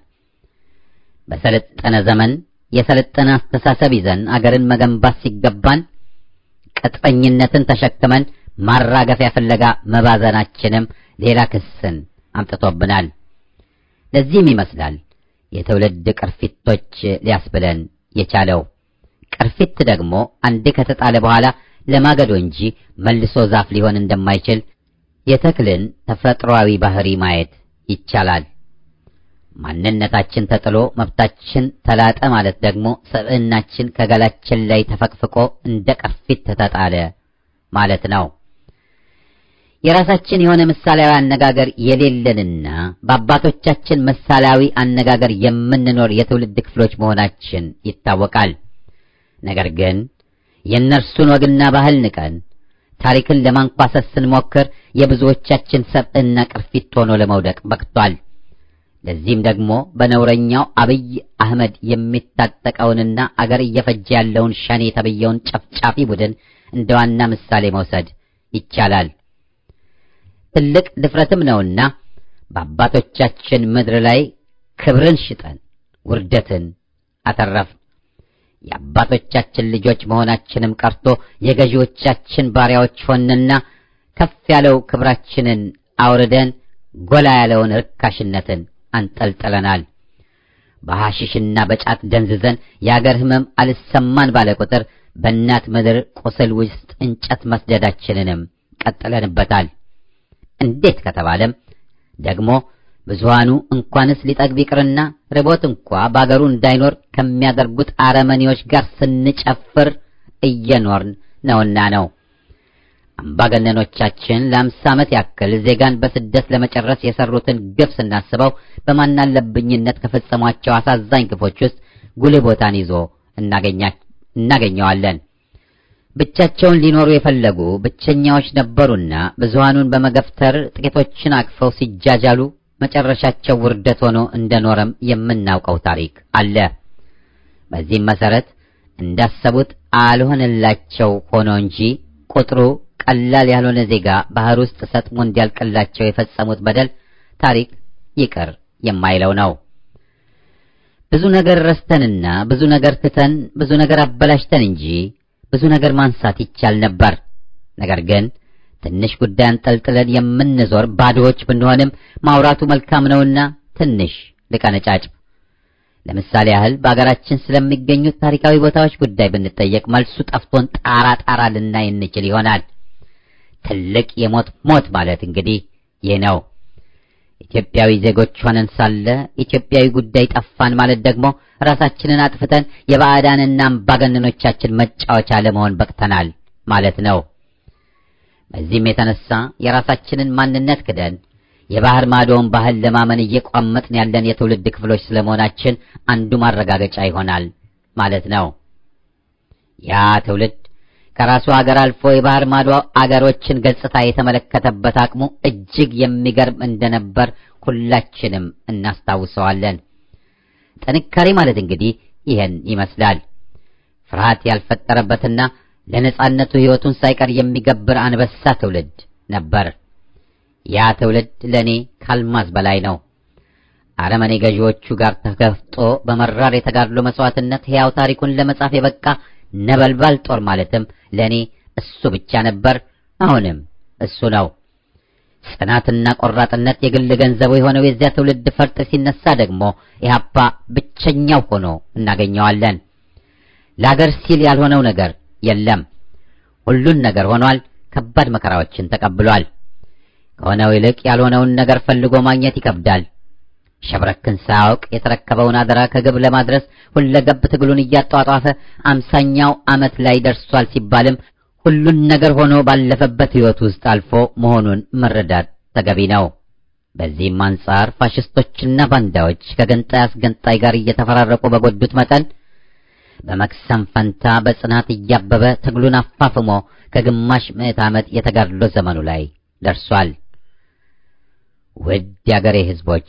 በሰለጠነ ዘመን የሰለጠነ አስተሳሰብ ይዘን አገርን መገንባት ሲገባን ቅጥፈኝነትን ተሸክመን ማራገፊያ ፍለጋ መባዘናችንም ሌላ ክስን አምጥቶብናል። ለዚህም ይመስላል የትውልድ ቅርፊቶች ሊያስብለን የቻለው። ቅርፊት ደግሞ አንዴ ከተጣለ በኋላ ለማገዶ እንጂ መልሶ ዛፍ ሊሆን እንደማይችል የተክልን ተፈጥሯዊ ባህሪ ማየት ይቻላል። ማንነታችን ተጥሎ መብታችን ተላጠ ማለት ደግሞ ሰብዕናችን ከገላችን ላይ ተፈቅፍቆ እንደ ቅርፊት ተጣለ ማለት ነው። የራሳችን የሆነ ምሳሌያዊ አነጋገር የሌለንና በአባቶቻችን ምሳሌያዊ አነጋገር የምንኖር የትውልድ ክፍሎች መሆናችን ይታወቃል። ነገር ግን የእነርሱን ወግና ባህል ንቀን ታሪክን ለማንኳሰስ ስንሞክር የብዙዎቻችን ሰብዕና ቅርፊት ሆኖ ለመውደቅ በቅቷል። ለዚህም ደግሞ በነውረኛው አብይ አህመድ የሚታጠቀውንና አገር እየፈጀ ያለውን ሸኔ የተብየውን ጨፍጫፊ ቡድን እንደ ዋና ምሳሌ መውሰድ ይቻላል። ትልቅ ድፍረትም ነውና በአባቶቻችን ምድር ላይ ክብርን ሽጠን ውርደትን አተረፍን። የአባቶቻችን ልጆች መሆናችንም ቀርቶ የገዢዎቻችን ባሪያዎች ሆንና ከፍ ያለው ክብራችንን አውርደን ጎላ ያለውን ርካሽነትን አንጠልጥለናል። በሐሽሽና በጫት ደንዝዘን የአገር ሕመም አልሰማን ባለ ቁጥር በእናት ምድር ቁስል ውስጥ እንጨት መስደዳችንንም ቀጥለንበታል። እንዴት ከተባለም ደግሞ ብዙሃኑ እንኳንስ ሊጠግብ ይቅርና ርቦት እንኳ በአገሩ እንዳይኖር ከሚያደርጉት አረመኔዎች ጋር ስንጨፍር እየኖርን ነውና ነው። አምባገነኖቻችን ለአምሳ ዓመት ያክል ዜጋን በስደት ለመጨረስ የሰሩትን ግፍ ስናስበው በማናለብኝነት ከፈጸሟቸው አሳዛኝ ግፎች ውስጥ ጉልህ ቦታን ይዞ እናገኘዋለን። ብቻቸውን ሊኖሩ የፈለጉ ብቸኛዎች ነበሩና ብዙሃኑን በመገፍተር ጥቂቶችን አቅፈው ሲጃጃሉ መጨረሻቸው ውርደት ሆኖ እንደኖረም የምናውቀው ታሪክ አለ። በዚህም መሰረት እንዳሰቡት አልሆነላቸው ሆኖ እንጂ ቁጥሩ ቀላል ያልሆነ ዜጋ ባህር ውስጥ ሰጥሞ እንዲያልቅላቸው የፈጸሙት በደል ታሪክ ይቅር የማይለው ነው። ብዙ ነገር ረስተንና ብዙ ነገር ትተን ብዙ ነገር አበላሽተን እንጂ ብዙ ነገር ማንሳት ይቻል ነበር። ነገር ግን ትንሽ ጉዳይ አንጠልጥለን የምንዞር ባዶዎች ብንሆንም ማውራቱ መልካም ነውና ትንሽ ልቀነጫጭ። ለምሳሌ ያህል በአገራችን ስለሚገኙት ታሪካዊ ቦታዎች ጉዳይ ብንጠየቅ መልሱ ጠፍቶን ጣራ ጣራ ልናይ እንችል ይሆናል። ትልቅ የሞት ሞት ማለት እንግዲህ ይህ ነው። ኢትዮጵያዊ ዜጎች ሆነን ሳለ ኢትዮጵያዊ ጉዳይ ጠፋን ማለት ደግሞ ራሳችንን አጥፍተን የባዕዳንና አምባገነኖቻችን መጫወቻ ለመሆን በቅተናል ማለት ነው። በዚህም የተነሳ የራሳችንን ማንነት ክደን የባህር ማዶውን ባህል ለማመን እየቋመጥን ያለን የትውልድ ክፍሎች ስለመሆናችን አንዱ ማረጋገጫ ይሆናል ማለት ነው። ያ ትውልድ ከራሱ ሀገር አልፎ የባህር ማዶ አገሮችን ገጽታ የተመለከተበት አቅሙ እጅግ የሚገርም እንደነበር ሁላችንም እናስታውሰዋለን። ጥንካሬ ማለት እንግዲህ ይህን ይመስላል። ፍርሃት ያልፈጠረበትና ለነጻነቱ ሕይወቱን ሳይቀር የሚገብር አንበሳ ትውልድ ነበር። ያ ትውልድ ለእኔ ካልማዝ በላይ ነው። አረመኔ ገዢዎቹ ጋር ተገፍጦ በመራር የተጋድሎ መስዋዕትነት ሕያው ታሪኩን ለመጻፍ የበቃ ነበልባል ጦር ማለትም ለእኔ እሱ ብቻ ነበር። አሁንም እሱ ነው። ጽናትና ቆራጥነት የግል ገንዘቡ የሆነው የዚያ ትውልድ ፈርጥ ሲነሳ ደግሞ ኢህአፓ ብቸኛው ሆኖ እናገኘዋለን። ለአገር ሲል ያልሆነው ነገር የለም። ሁሉን ነገር ሆኗል። ከባድ መከራዎችን ተቀብሏል። ከሆነው ይልቅ ያልሆነውን ነገር ፈልጎ ማግኘት ይከብዳል። ሸብረክን ሳያውቅ የተረከበውን አደራ ከግብ ለማድረስ ሁለገብ ትግሉን እያጧጧፈ አምሳኛው ዓመት ላይ ደርሷል ሲባልም ሁሉን ነገር ሆኖ ባለፈበት ሕይወት ውስጥ አልፎ መሆኑን መረዳት ተገቢ ነው። በዚህም አንጻር ፋሽስቶችና ባንዳዎች ከገንጣይ አስገንጣይ ጋር እየተፈራረቁ በጎዱት መጠን በመክሰም ፈንታ በጽናት እያበበ ትግሉን አፋፍሞ ከግማሽ ምዕት ዓመት የተጋድሎ ዘመኑ ላይ ደርሷል። ውድ የአገሬ ሕዝቦች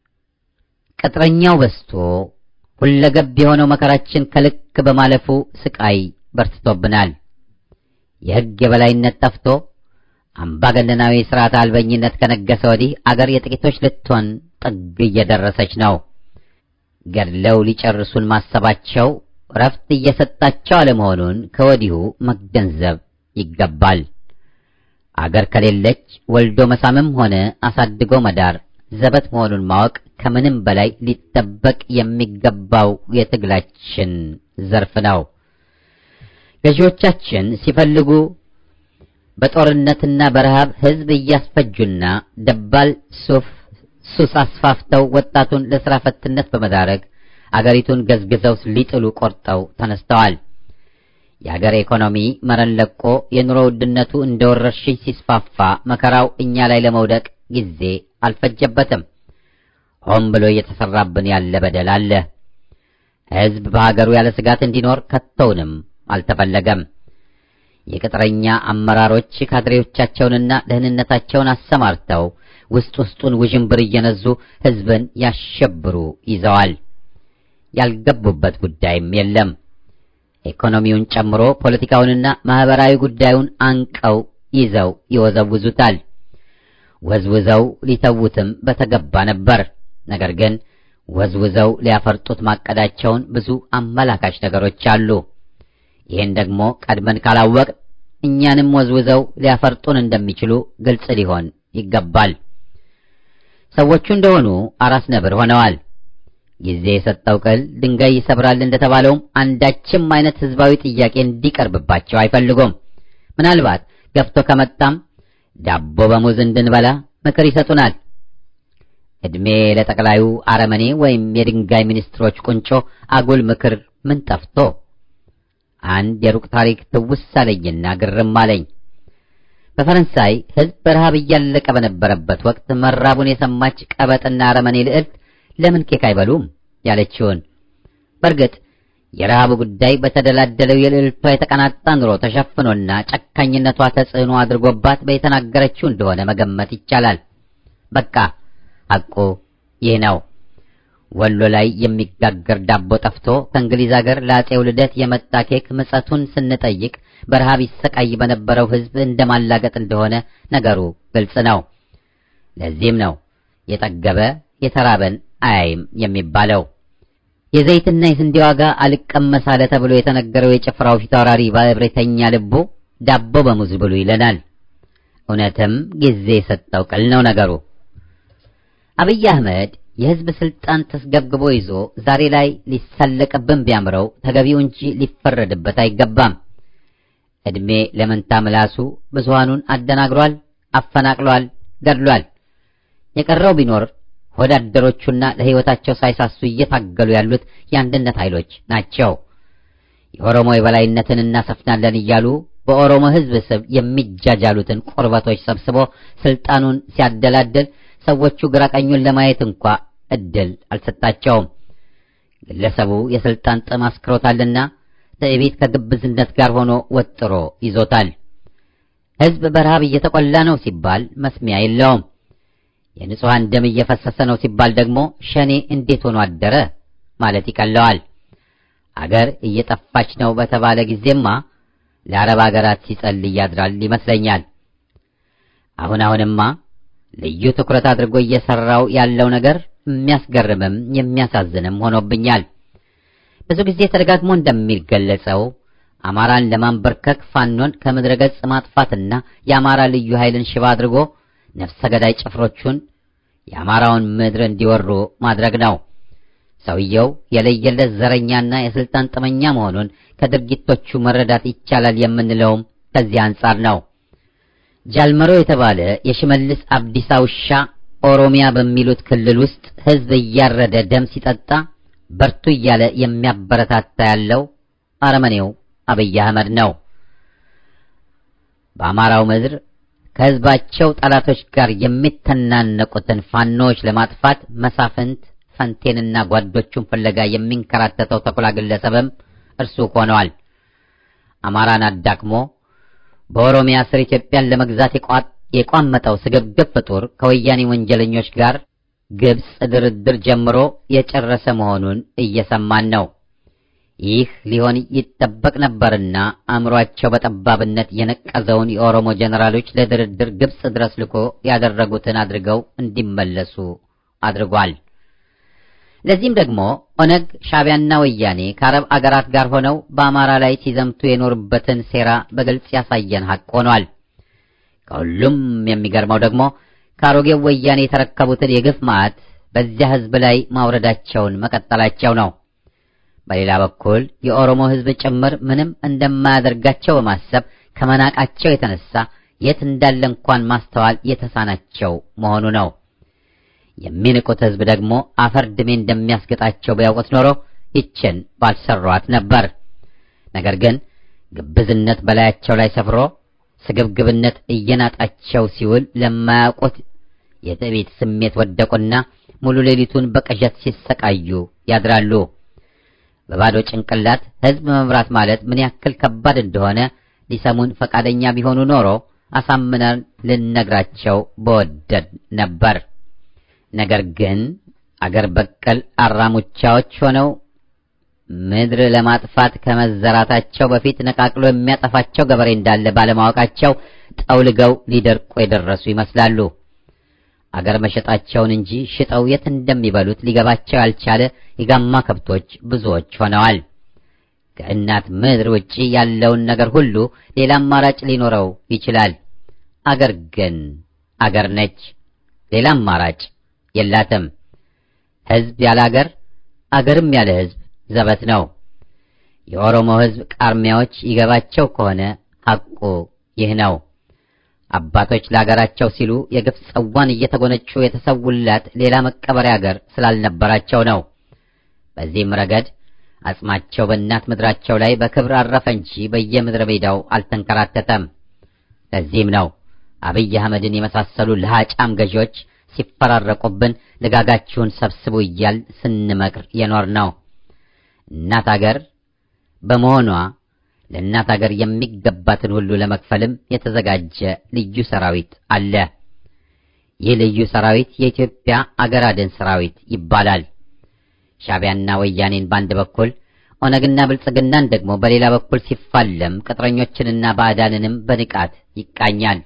ቅጥረኛው በስቶ ሁለገብ የሆነው መከራችን ከልክ በማለፉ ስቃይ በርትቶብናል። የሕግ የበላይነት ጠፍቶ አምባገነናዊ ሥርዓት አልበኝነት ከነገሰ ወዲህ አገር የጥቂቶች ልትሆን ጥግ እየደረሰች ነው። ገድለው ሊጨርሱን ማሰባቸው ረፍት እየሰጣቸው አለመሆኑን ከወዲሁ መገንዘብ ይገባል። አገር ከሌለች ወልዶ መሳምም ሆነ አሳድጎ መዳር ዘበት መሆኑን ማወቅ ከምንም በላይ ሊጠበቅ የሚገባው የትግላችን ዘርፍ ነው። ገዢዎቻችን ሲፈልጉ በጦርነትና በረሃብ ሕዝብ እያስፈጁና ደባል ሱፍ ሱስ አስፋፍተው ወጣቱን ለሥራ ፈትነት በመዳረግ አገሪቱን ገዝግዘው ሊጥሉ ቆርጠው ተነስተዋል። የአገር ኢኮኖሚ መረን ለቆ የኑሮ ውድነቱ እንደ ወረርሽኝ ሲስፋፋ መከራው እኛ ላይ ለመውደቅ ጊዜ አልፈጀበትም። ሆን ብሎ እየተሰራብን ያለ በደል አለ። ሕዝብ በሀገሩ ያለ ስጋት እንዲኖር ከቶውንም አልተፈለገም። የቅጥረኛ አመራሮች ካድሬዎቻቸውንና ደህንነታቸውን አሰማርተው ውስጥ ውስጡን ውዥንብር እየነዙ ሕዝብን ያሸብሩ ይዘዋል። ያልገቡበት ጉዳይም የለም። ኢኮኖሚውን ጨምሮ ፖለቲካውንና ማህበራዊ ጉዳዩን አንቀው ይዘው ይወዘውዙታል። ወዝውዘው ሊተዉትም በተገባ ነበር። ነገር ግን ወዝውዘው ሊያፈርጡት ማቀዳቸውን ብዙ አመላካች ነገሮች አሉ። ይህን ደግሞ ቀድመን ካላወቅ እኛንም ወዝውዘው ሊያፈርጡን እንደሚችሉ ግልጽ ሊሆን ይገባል። ሰዎቹ እንደሆኑ አራስ ነብር ሆነዋል። ጊዜ የሰጠው ቅል ድንጋይ ይሰብራል እንደተባለውም አንዳችም አይነት ህዝባዊ ጥያቄ እንዲቀርብባቸው አይፈልጉም። ምናልባት ገፍቶ ከመጣም ዳቦ በሙዝ እንድንበላ ምክር ይሰጡናል። ዕድሜ ለጠቅላዩ አረመኔ ወይም የድንጋይ ሚኒስትሮች ቁንጮ አጉል ምክር ምን ጠፍቶ። አንድ የሩቅ ታሪክ ትውስ አለኝና ግርም አለኝ። በፈረንሳይ ህዝብ በረሃብ እያለቀ በነበረበት ወቅት መራቡን የሰማች ቀበጥና አረመኔ ልዕልት ለምን ኬክ አይበሉም ያለችውን። በእርግጥ የረሃቡ ጉዳይ በተደላደለው የልዕልቷ የተቀናጣ ኑሮ ተሸፍኖና ጨካኝነቷ ተጽዕኖ አድርጎባት በየተናገረችው እንደሆነ መገመት ይቻላል። በቃ ሐቁ ይህ ነው። ወሎ ላይ የሚጋገር ዳቦ ጠፍቶ ከእንግሊዝ አገር ለአፄው ልደት የመጣ ኬክ ምጸቱን ስንጠይቅ በረሃብ ይሰቃይ በነበረው ህዝብ እንደማላገጥ እንደሆነ ነገሩ ግልጽ ነው። ለዚህም ነው የጠገበ የተራበን አያይም የሚባለው። የዘይትና የስንዴ ዋጋ አልቀመስ አለ ተብሎ የተነገረው የጭፍራው ፊታውራሪ በእብሪተኛ ልቡ ዳቦ በሙዝ ብሉ ይለናል። እውነትም ጊዜ የሰጠው ቅል ነው ነገሩ። አብይ አህመድ የህዝብ ስልጣን ተስገብግቦ ይዞ ዛሬ ላይ ሊሳለቅብን ቢያምረው ተገቢው እንጂ ሊፈረድበት አይገባም። ዕድሜ ለመንታ ምላሱ ብዙሃኑን አደናግሯል፣ አፈናቅሏል፣ ገድሏል። የቀረው ቢኖር ወዳደሮቹና ለሕይወታቸው ሳይሳሱ እየታገሉ ያሉት የአንድነት ኃይሎች ናቸው። የኦሮሞ የበላይነትን እናሰፍናለን እያሉ በኦሮሞ ሕዝብ ስም የሚጃጃሉትን ቁርበቶች ሰብስቦ ስልጣኑን ሲያደላድል ሰዎቹ ግራቀኙን ለማየት እንኳ እድል አልሰጣቸውም። ግለሰቡ የስልጣን ጥም አስክሮታልና ትዕቢት ከግብዝነት ጋር ሆኖ ወጥሮ ይዞታል። ሕዝብ በረሃብ እየተቆላ ነው ሲባል መስሚያ የለውም። የንጹሐን ደም እየፈሰሰ ነው ሲባል ደግሞ ሸኔ እንዴት ሆኖ አደረ ማለት ይቀለዋል። አገር እየጠፋች ነው በተባለ ጊዜማ ለአረብ አገራት ሲጸልይ ያድራል ይመስለኛል። አሁን አሁንማ ልዩ ትኩረት አድርጎ እየሰራው ያለው ነገር የሚያስገርምም የሚያሳዝንም ሆኖብኛል። ብዙ ጊዜ ተደጋግሞ እንደሚገለጸው አማራን ለማንበርከክ ፋኖን ከምድረ ገጽ ማጥፋትና የአማራ ልዩ ኃይልን ሽባ አድርጎ ነፍሰ ገዳይ ጭፍሮቹን የአማራውን ምድር እንዲወሩ ማድረግ ነው። ሰውየው የለየለት ዘረኛና የስልጣን ጥመኛ መሆኑን ከድርጊቶቹ መረዳት ይቻላል የምንለውም ከዚህ አንጻር ነው። ጃልመሮ የተባለ የሽመልስ አብዲሳ ውሻ ኦሮሚያ በሚሉት ክልል ውስጥ ሕዝብ እያረደ ደም ሲጠጣ በርቱ እያለ የሚያበረታታ ያለው አረመኔው አብይ አህመድ ነው። በአማራው ምድር ከሕዝባቸው ጠላቶች ጋር የሚተናነቁትን ፋኖዎች ለማጥፋት መሳፍንት ፈንቴንና ጓዶቹን ፍለጋ የሚንከራተተው ተኩላ ግለሰብም እርሱ ሆነዋል። አማራን አዳክሞ በኦሮሚያ ስር ኢትዮጵያን ለመግዛት የቋመጠው ስግብግብ ፍጡር ከወያኔ ወንጀለኞች ጋር ግብጽ ድርድር ጀምሮ የጨረሰ መሆኑን እየሰማን ነው። ይህ ሊሆን ይጠበቅ ነበርና አእምሯቸው በጠባብነት የነቀዘውን የኦሮሞ ጀነራሎች ለድርድር ግብጽ ድረስ ልኮ ያደረጉትን አድርገው እንዲመለሱ አድርጓል። ለዚህም ደግሞ ኦነግ፣ ሻዕቢያና ወያኔ ከአረብ አገራት ጋር ሆነው በአማራ ላይ ሲዘምቱ የኖሩበትን ሴራ በግልጽ ያሳየን ሐቅ ሆኗል። ከሁሉም የሚገርመው ደግሞ ከአሮጌው ወያኔ የተረከቡትን የግፍ ማዕት በዚያ ሕዝብ ላይ ማውረዳቸውን መቀጠላቸው ነው። በሌላ በኩል የኦሮሞ ሕዝብ ጭምር ምንም እንደማያደርጋቸው በማሰብ ከመናቃቸው የተነሳ የት እንዳለ እንኳን ማስተዋል የተሳናቸው መሆኑ ነው። የሚንቁት ሕዝብ ደግሞ አፈር ድሜ እንደሚያስገጣቸው ቢያውቁት ኖሮ ይችን ባልሰሯት ነበር። ነገር ግን ግብዝነት በላያቸው ላይ ሰፍሮ ስግብግብነት እየናጣቸው ሲውል ለማያውቁት የትዕቢት ስሜት ወደቁና ሙሉ ሌሊቱን በቅዠት ሲሰቃዩ ያድራሉ። በባዶ ጭንቅላት ሕዝብ መምራት ማለት ምን ያክል ከባድ እንደሆነ ሊሰሙን ፈቃደኛ ቢሆኑ ኖሮ አሳምነን ልነግራቸው በወደድ ነበር። ነገር ግን አገር በቀል አራሙቻዎች ሆነው ምድር ለማጥፋት ከመዘራታቸው በፊት ነቃቅሎ የሚያጠፋቸው ገበሬ እንዳለ ባለማወቃቸው ጠውልገው ሊደርቁ የደረሱ ይመስላሉ። አገር መሸጣቸውን እንጂ ሽጠው የት እንደሚበሉት ሊገባቸው ያልቻለ የጋማ ከብቶች ብዙዎች ሆነዋል። ከእናት ምድር ውጪ ያለውን ነገር ሁሉ ሌላ አማራጭ ሊኖረው ይችላል። አገር ግን አገር ነች። ሌላ አማራጭ የላትም። ሕዝብ ያለ አገር፣ አገርም ያለ ሕዝብ ዘበት ነው። የኦሮሞ ሕዝብ ቃርሚያዎች ይገባቸው ከሆነ ሐቁ ይህ ነው። አባቶች ለአገራቸው ሲሉ የግፍ ጽዋን እየተጎነጩ የተሰውላት ሌላ መቀበሪያ አገር ስላልነበራቸው ነው። በዚህም ረገድ አጽማቸው በእናት ምድራቸው ላይ በክብር አረፈ እንጂ በየምድረ ሜዳው አልተንከራተተም። ለዚህም ነው አብይ አህመድን የመሳሰሉ ለሃጫም ገዢዎች ሲፈራረቁብን ልጋጋችሁን ሰብስቡ እያል ስንመክር የኖር ነው። እናት አገር በመሆኗ ለእናት አገር የሚገባትን ሁሉ ለመክፈልም የተዘጋጀ ልዩ ሰራዊት አለ። ይህ ልዩ ሰራዊት የኢትዮጵያ አገር አድን ሰራዊት ይባላል። ሻዕቢያና ወያኔን በአንድ በኩል ኦነግና ብልጽግናን ደግሞ በሌላ በኩል ሲፋለም ቅጥረኞችንና ባዕዳንንም በንቃት ይቃኛል።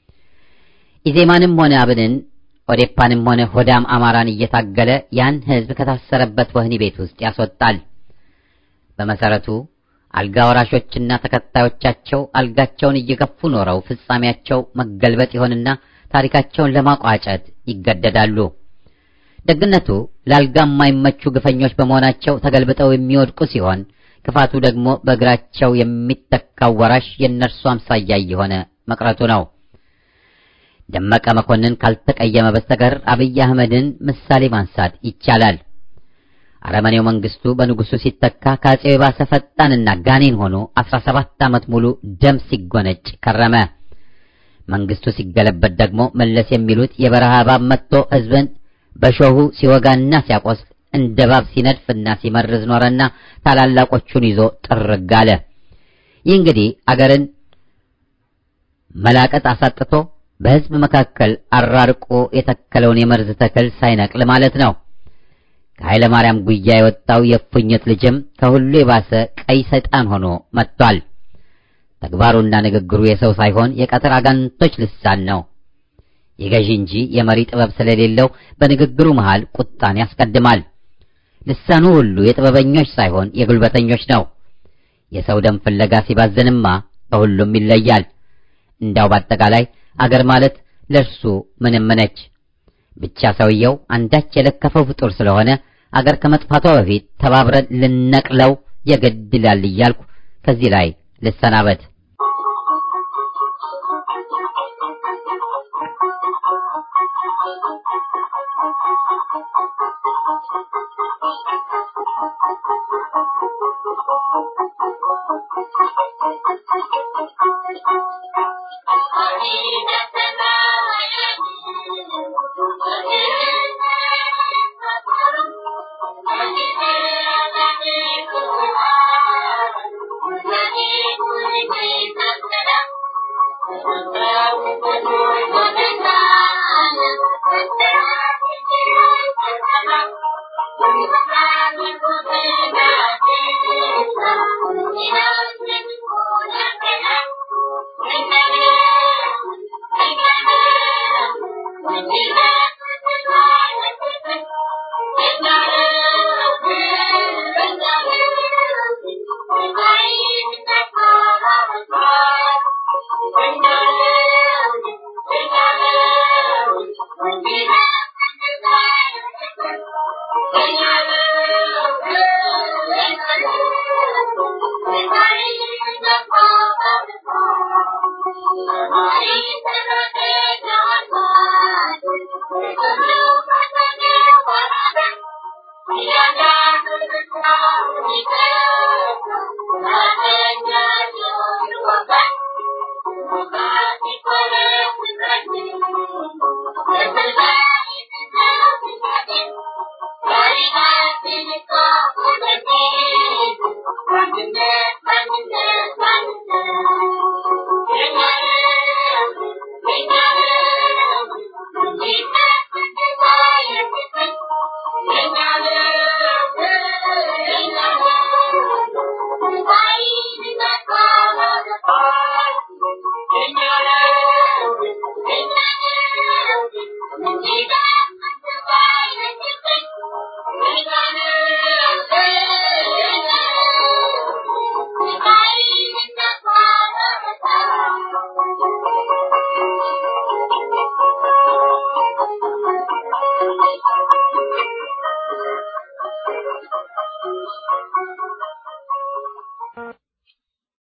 ኢዜማንም ሆነ አብንን ኦዴፓንም ሆነ ሆዳም አማራን እየታገለ ያን ሕዝብ ከታሰረበት ወህኒ ቤት ውስጥ ያስወጣል። በመሰረቱ አልጋ ወራሾችና ተከታዮቻቸው አልጋቸውን እየገፉ ኖረው ፍጻሜያቸው መገልበጥ ይሆንና ታሪካቸውን ለማቋጨት ይገደዳሉ። ደግነቱ ለአልጋ የማይመቹ ግፈኞች በመሆናቸው ተገልብጠው የሚወድቁ ሲሆን፣ ክፋቱ ደግሞ በእግራቸው የሚተካው ወራሽ የእነርሱ አምሳያ እየሆነ መቅረቱ ነው። ደመቀ መኮንን ካልተቀየመ በስተቀር አብይ አህመድን ምሳሌ ማንሳት ይቻላል። አረመኔው መንግስቱ በንጉሱ ሲተካ ከአፄው የባሰ ፈጣንና ጋኔን ሆኖ 17 ዓመት ሙሉ ደም ሲጎነጭ ከረመ። መንግስቱ ሲገለበት ደግሞ መለስ የሚሉት የበረሃ እባብ መጥቶ ህዝብን በሾሁ ሲወጋና ሲያቆስል እንደ እባብ ሲነድፍና ሲመርዝ ኖረና ታላላቆቹን ይዞ ጥርግ አለ። ይህ እንግዲህ አገርን መላቀጥ አሳጥቶ በህዝብ መካከል አራርቆ የተከለውን የመርዝ ተክል ሳይነቅል ማለት ነው። ከኃይለ ማርያም ጉያ የወጣው የእፉኝት ልጅም ከሁሉ የባሰ ቀይ ሰይጣን ሆኖ መጥቷል። ተግባሩና ንግግሩ የሰው ሳይሆን የቀትር አጋንንቶች ልሳን ነው። የገዢ እንጂ የመሪ ጥበብ ስለሌለው በንግግሩ መሃል ቁጣን ያስቀድማል። ልሳኑ ሁሉ የጥበበኞች ሳይሆን የጉልበተኞች ነው። የሰው ደም ፍለጋ ሲባዝንማ ከሁሉም ይለያል። እንዳው በአጠቃላይ አገር ማለት ለእርሱ ምንም ነች። ብቻ ሰውየው አንዳች የለከፈው ፍጡር ስለሆነ አገር ከመጥፋቷ በፊት ተባብረን ልነቅለው የግድ ይላል እያልኩ ከዚህ ላይ ልሰናበት። Thank you.